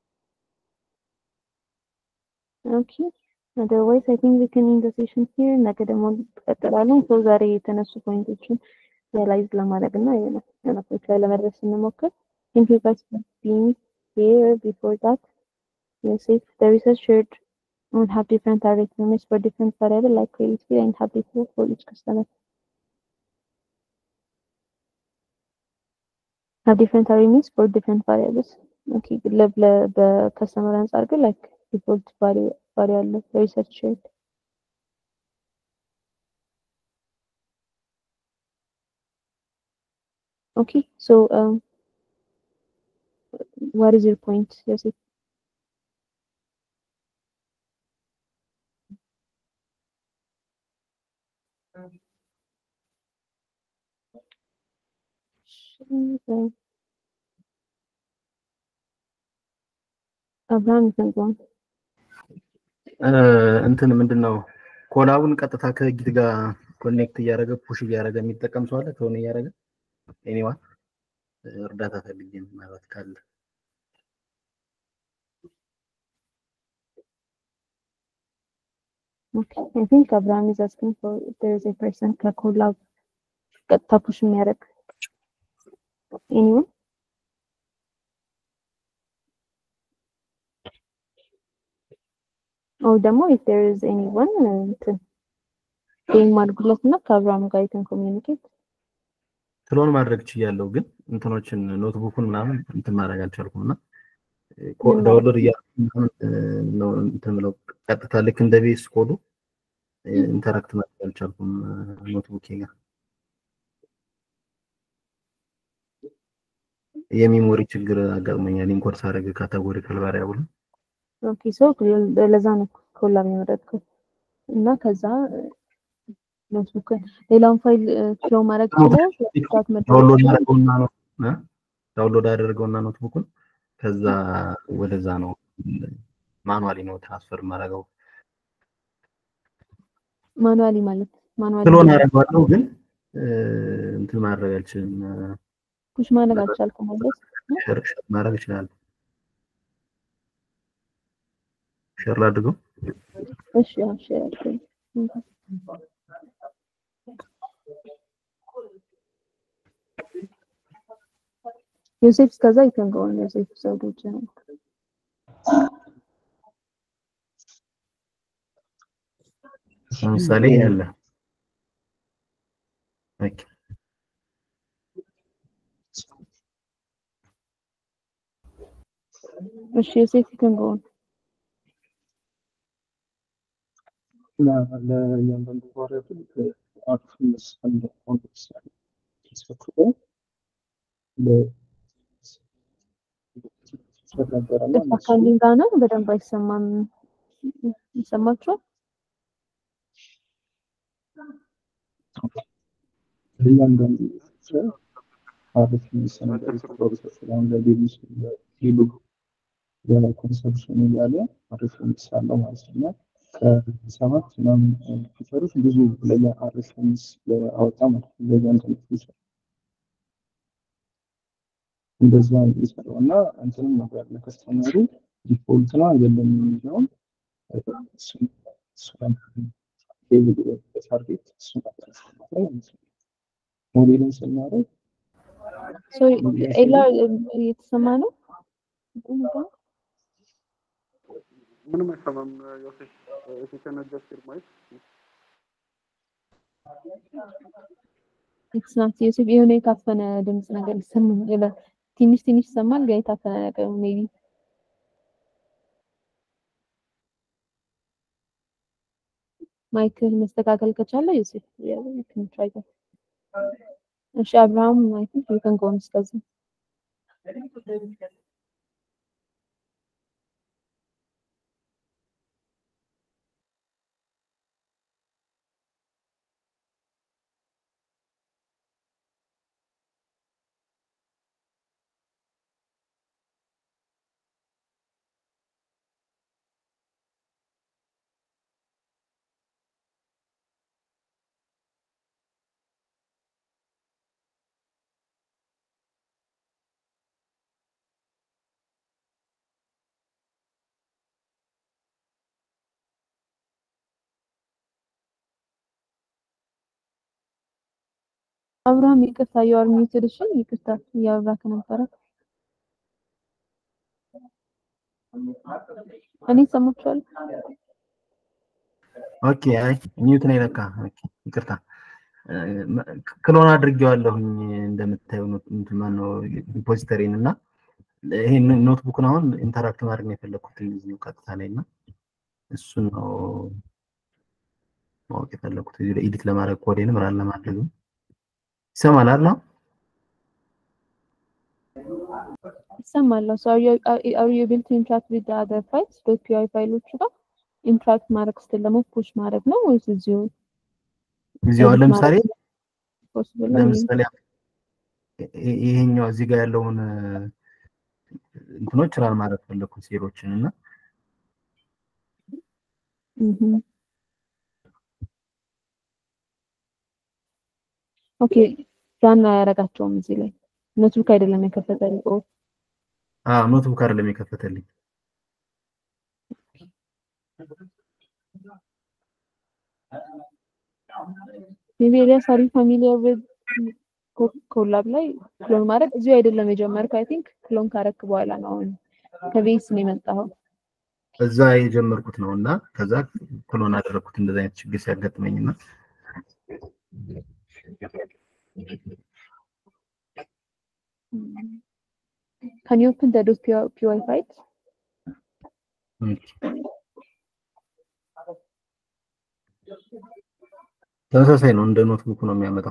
ኦኬ otherwise i think we can end the session here ነገ ደግሞ እንቀጥላለን ሰው ዛሬ የተነሱ ፖይንቶችን ሪያላይዝ ለማድረግ እና የሆነ ፖይንት ላይ ለመድረስ ስንሞክር thank you guys for being here before that yes if the research shared would have different target limits for different variable like credit fee and happy for for each customer have different target limits for different variables okay በከስተመር አንጻር ግን like default value value አለ research shared okay so um what is your point Yosef? አብርሃም ይሰንቀዋል። እንትን ምንድን ነው ኮላቡን ቀጥታ ከጊት ጋር ኮኔክት እያደረገ ፑሽ እያደረገ የሚጠቀም ሰው አለ ከሆነ እያደረገ ኤኒዋን እርዳታ ፈልጌ ነው ማለት ካለ Okay, I think Abraham is asking for if there is a person ከኮላብ ቀጥታ ፑሽ የሚያደርግ anyone? or ደግሞ if there is anyone እንትን ጌም አድርጉለት እና ከአብርሃም ጋር you can communicate ስለሆን ማድረግ ችያለሁ፣ ግን እንትኖችን ኖትቡኩን ምናምን እንትን ማድረግ አልቻልኩም እና ምን ዳውንሎድ እያደረኩ ምናምን ነው እንትን ብለው ቀጥታ ልክ እንደ ቤስ ኮዱ ኢንተራክት ማድረግ አልቻልኩም ኖትቡኬ ጋር የሚሞሪ ችግር አጋጥሞኛል። ኢንኮድ ሳደርግ ካታጎሪካል ቫሪያብል ኦኬ ሶ ለዛ ነው ኮላብ የመረጥኩት እና ከዛ ኖትቡክን ሌላውን ፋይል ፍሎ ማድረግ ይችላል ስታት መደረግ ዳውንሎድ ይችላል አደረገውና ነው እ? ዳውንሎድ አደረገውና ኖትቡኩን ከዛ ወደዛ ነው ማኑዋሊ ነው ትራንስፈር ማድረገው። ማኑዋሊ ማለት ማኑዋሊ ስለሆነ አደረገዋለሁ ግን እ፣ እንትን ማድረግ አልችልም። ፑሽ ማድረግ አልቻልኩም ማለት ሸር ሸር ማድረግ እችላለሁ። ሸር ላድርገው። እሺ ያው እሺ እሺ ዮሴፍ እስከዛ ይተንገዋል ዮሴፍ ዘውዶች ነው ለምሳሌ ያለ ኦኬ እሺ ዮሴፍ ይተንገዋል ለእያንዳንዱ ቫሪያብል አርፍስ አንድ ኮንቴክስት ተስፈክሮ ነበረና ቅርታ ካለኝ ጋር ነው በደንብ አይሰማም ይሰማችኋል ለእያንዳንዱ አሪፍ የሚሰነዘር ፕሮሰስ አሁን ለሌሎች ሌሉ የኮንሰፕሽን እያለ አሪፍ ሚክስ አለው ማለት ነው። ከሰባት ምናምን ፊቸሮች ብዙ ለየ አሪፍ ሚክስ አወጣ ማለት ነው። ለእያንዳንዱ ፊቸር እንደዛ ነው የሚሰራው እና እንትንም ነበር ለከስተመሩ ዲፎልት ነው አይደለም የሚለውን እሱን እሱን ታርጌት እሱን ሞዴልን ስናደርግ ሶ ኤላ እየተሰማ ነው ምንም አይሰማም ዮሴፍ if you can adjust your mic ኢትስ ናት ዮሴፍ የሆነ የታፈነ ድምጽ ነገር ይሰማል ትንሽ ትንሽ ይሰማል ግን የታፈነ ነገር ሜቢ ማይክል መስተካከል ከቻለ ዮሴፍ ትራይ እሺ አብርሃም አይ ቲንክ ዩ ካን ጎ ኦን እስከዚህ አብርሃም ይቅርታ you are muted እሺ ይቅርታ እያወራክ ነበረ እኔ ሰማችኋል ኦኬ አይ ሚዩት ነው የለካ ኦኬ ይቅርታ ክሎን አድርጌዋለሁኝ እንደምታየው እንትን ማነው ሪፖዚተሪን እና ይሄን ኖትቡክን አሁን ኢንተራክት ማድረግ ነው የፈለኩት እዚሁ ቀጥታ ላይ እና እሱን ነው ማወቅ የፈለኩት እዚሁ ላይ ኤዲት ለማድረግ ኮዴንም ራን ለማድረግ ይሰማል አይደል ይሰማል so are you are you able to interact with the other files በፒ ፋይሎቹ ጋር ኢንትራክት ማድረግ ስትል ደግሞ ፑሽ ማድረግ ነው ወይስ እዚሁ እዚሁ አሁን ለምሳሌ ፖሲብል ነው ለምሳሌ ይ- ይሄኛው እዚህ ጋር ያለውን እ፣ እንትኖች ራን ማድረግ ፈለኩ ሴሎችን እና Mhm. ኦኬ ራን አያረጋቸውም እዚህ ላይ ኖትቡክ አይደለም የከፈተልኝ። ኦ አዎ ኖትቡክ አይደለም የከፈተልኝ። ሜቢ ኤልያስ አር ዩ ፋሚሊየር ዊዝ ኮላብ ላይ ክሎን ማድረግ እዚሁ አይደለም የጀመርከው። አይ ቲንክ ክሎን ካረክ በኋላ ነው አሁን ከቤስ ነው የመጣኸው። እዛ የጀመርኩት ነው እና ከዛ ክሎን አደረግኩት እንደዚህ አይነት ችግር ሲያጋጥመኝ እና ካን ዩ ኦፕን ዘ ዶት ፒዋይ ፋይል ተመሳሳይ ነው እንደ ኖትቡክ ነው የሚያመጣው።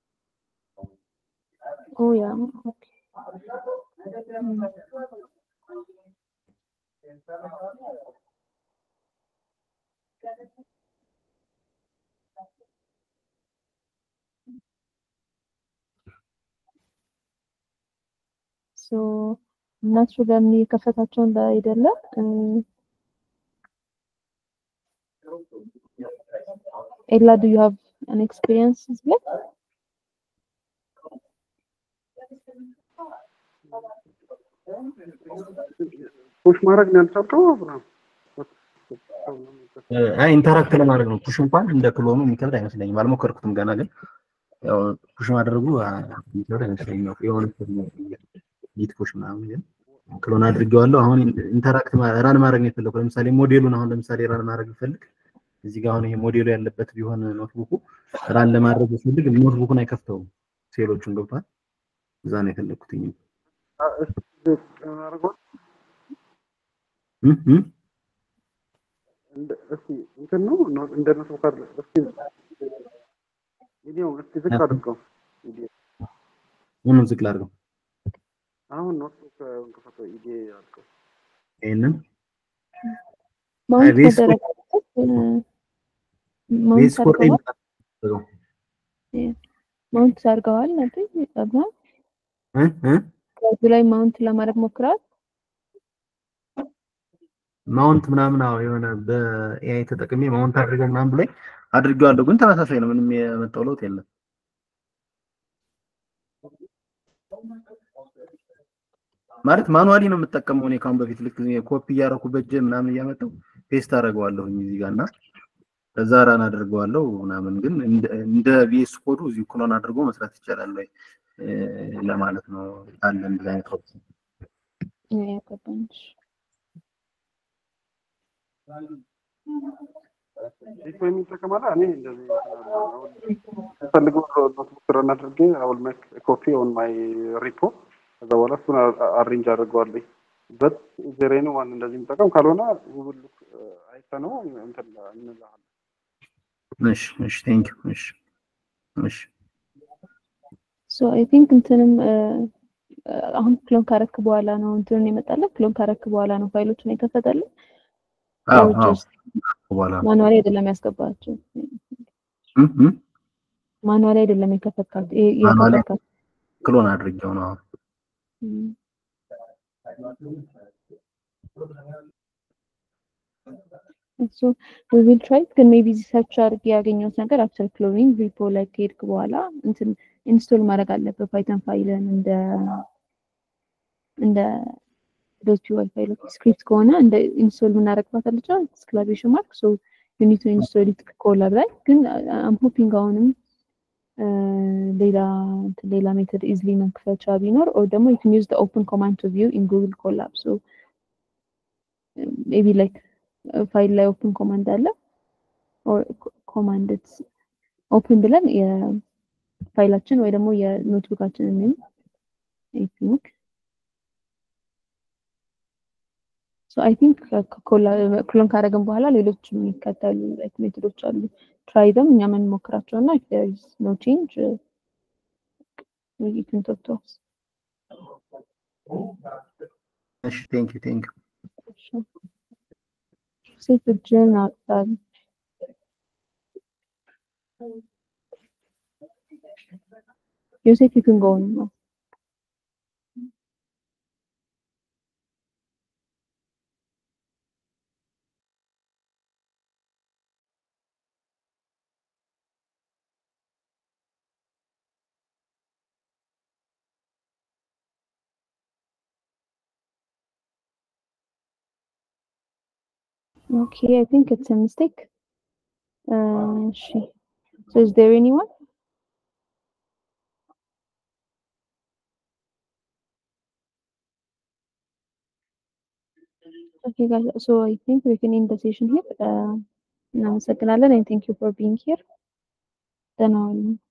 ኦ ያ ኦኬ ሶ እነሱ ለምን የከፈታቸው እንዳይደለ ኤላ ዱ ዩ ሃቭ አን ኤክስፒሪየንስ ላይ ፑሽ ማድረግ ነው ያልቻልከው አብርሃም? አይ ኢንተራክት ለማድረግ ነው። ፑሽ እንኳን እንደ ክሎኑ የሚከብድ አይመስለኝም። አልሞከርኩትም ገና ግን ያው ፑሽ ማድረጉ አ፣ የሚከብድ አይመስለኝም። ያው የሆነ ጊት ፑሽ ምናምን ግን ክሎን አድርጌዋለሁ። አሁን ኢንተራክት ራን ማድረግ ነው የፈለኩ። ለምሳሌ ሞዴሉን አሁን ለምሳሌ ራን ማድረግ ብፈልግ እዚህ ጋር አሁን ይሄ ሞዴሉ ያለበት ቢሆን ኖትቡኩ ራን ለማድረግ ብፈልግ ኖትቡኩን አይከፍተውም። ሴሎቹን ገብቷል። እዛ ነው የፈለኩትኝ። አ፣ እስኪ አድርገው። እም እም እንደ- እስኪ እንትን ነው ኖ- እንደ ኖትቡክ አይደለም። እስኪ ቪዲዮ እስኪ ዝቅ አድርገው። ቪዲዮ ምኑን ዝቅ ላድርገው? አሁን ኖትቡክ እንከፈተው ኢዲ አድርገው። ይሄንን ማውንት ቤዝ ኮድ መደረግ ማውንት ቤዝ ኮድ ላይ አድርገዋል አድርገው ማውንት አድርገዋል ነበር አብርሃም እ እ ከዚህ ላይ ማውንት ለማድረግ ሞክረዋል ማውንት ምናምን አዎ የሆነ በኤአይ ተጠቅሜ ማውንት አድርገው ምናምን ብሎኝ አድርጌዋለሁ፣ ግን ተመሳሳይ ነው። ምንም የመጣው ለውጥ የለም። ማለት ማኑዋሊ ነው የምጠቀመው እኔ ካሁን በፊት ልክ ኮፒ እያደረኩ በእጄ ምናምን እያመጣው ፔስት አደርገዋለሁኝ እዚህ ጋር እና ከዛ ራን አድርገዋለሁ ምናምን። ግን እንደ- እንደ ቪኤስ ኮዱ እዚሁ ክሎን አድርጎ መስራት ይቻላል ወይ እ፣ ለማለት ነው አለ እንደዚህ አይነት ኦፕሽን። ያገባኝ ዲኮ የሚጠቀም አለ። እኔ እንደዚህ ፈልገው ኖትቡክ ረን አድርጌ አውል ሜክ ኮፒ ኦን ማይ ሪፖ ከዛ በኋላ እሱን አሬንጅ አድርገዋለኝ። በት ዜሬ ነው ማን እንደዚህ የሚጠቀም ካልሆነ ጉግል አይተ ነው እንትን እንልሃለን። እሺ እሺ ቴንክ ዩ እሺ እሺ ሶ አይ ቲንክ እንትንም እ፣ አሁን ክሎን ካረክ በኋላ ነው እንትንን የመጣለት ክሎን ካረክ በኋላ ነው ፋይሎችን የከፈተልን አዎ or አዎ just በኋላ ነው ማኑዋሊ አይደለም ያስገባቸው እ እ ማኑዋሊ አይደለም የከፈትካቸው የ- ማኑዋሊ የከፈትካቸው ክሎን አድርጌው ነው። እም። እሱ we will try it ግን ሜቢ እዚህ ሰርች አድርጌ ያገኘሁት ነገር አፍተር ክሎኒንግ ሪፖ ላይ ከሄድክ በኋላ እንትን ኢንስቶል ማድረግ አለበት ፓይተን ፋይልን እንደ እንደ ዶት ፒዋይ ፋይሎች ስክሪፕት ከሆነ እንደ ኢንስቶል የምናደርግባት አለች ኤክስክላሜሽን ማርክ ሶ ዩ ኒድ ቱ ኢንስቶል ኢት ኮላብ ላይ ግን አም ሆፒንግ አሁንም እ፣ ሌላ እንትን ሌላ ሜተድ ኢዝሊ መክፈቻ ቢኖር ኦር ደግሞ ዩ ካን ዩዝ ዘ ኦፕን ኮማንድ ቱ ቪው ኢን ጉግል ኮላብ ሶ ሜቢ ላይክ ፋይል ላይ ኦፕን ኮማንድ አለ ኦር ኮማንድ ኦፕን ብለን የፋይላችን ወይ ደግሞ የኖትቡካችንን ኔም አይ ቲንክ ሶ አይ ቲንክ ክሎን ካደረግን በኋላ ሌሎች የሚከተሉ ላይክ ሜቶዶች አሉ ትራይ ደም እኛ የምንሞክራቸው እና ኢፍ ዜር ኢዝ ኖ ቼንጅ ዩ ካን ቶክ ቱ አስ እሺ ቴንክ ዩ ቴንክ ዩ ሴት እጅን አውጥታል ዮሴፍ you can go on now Okay, I think it's a mistake. Uh, she. So is there anyone? Okay, guys. So I think we can end the session here. Uh, እናመሰግናለን and thank you for being here. ደህና ዋሉ።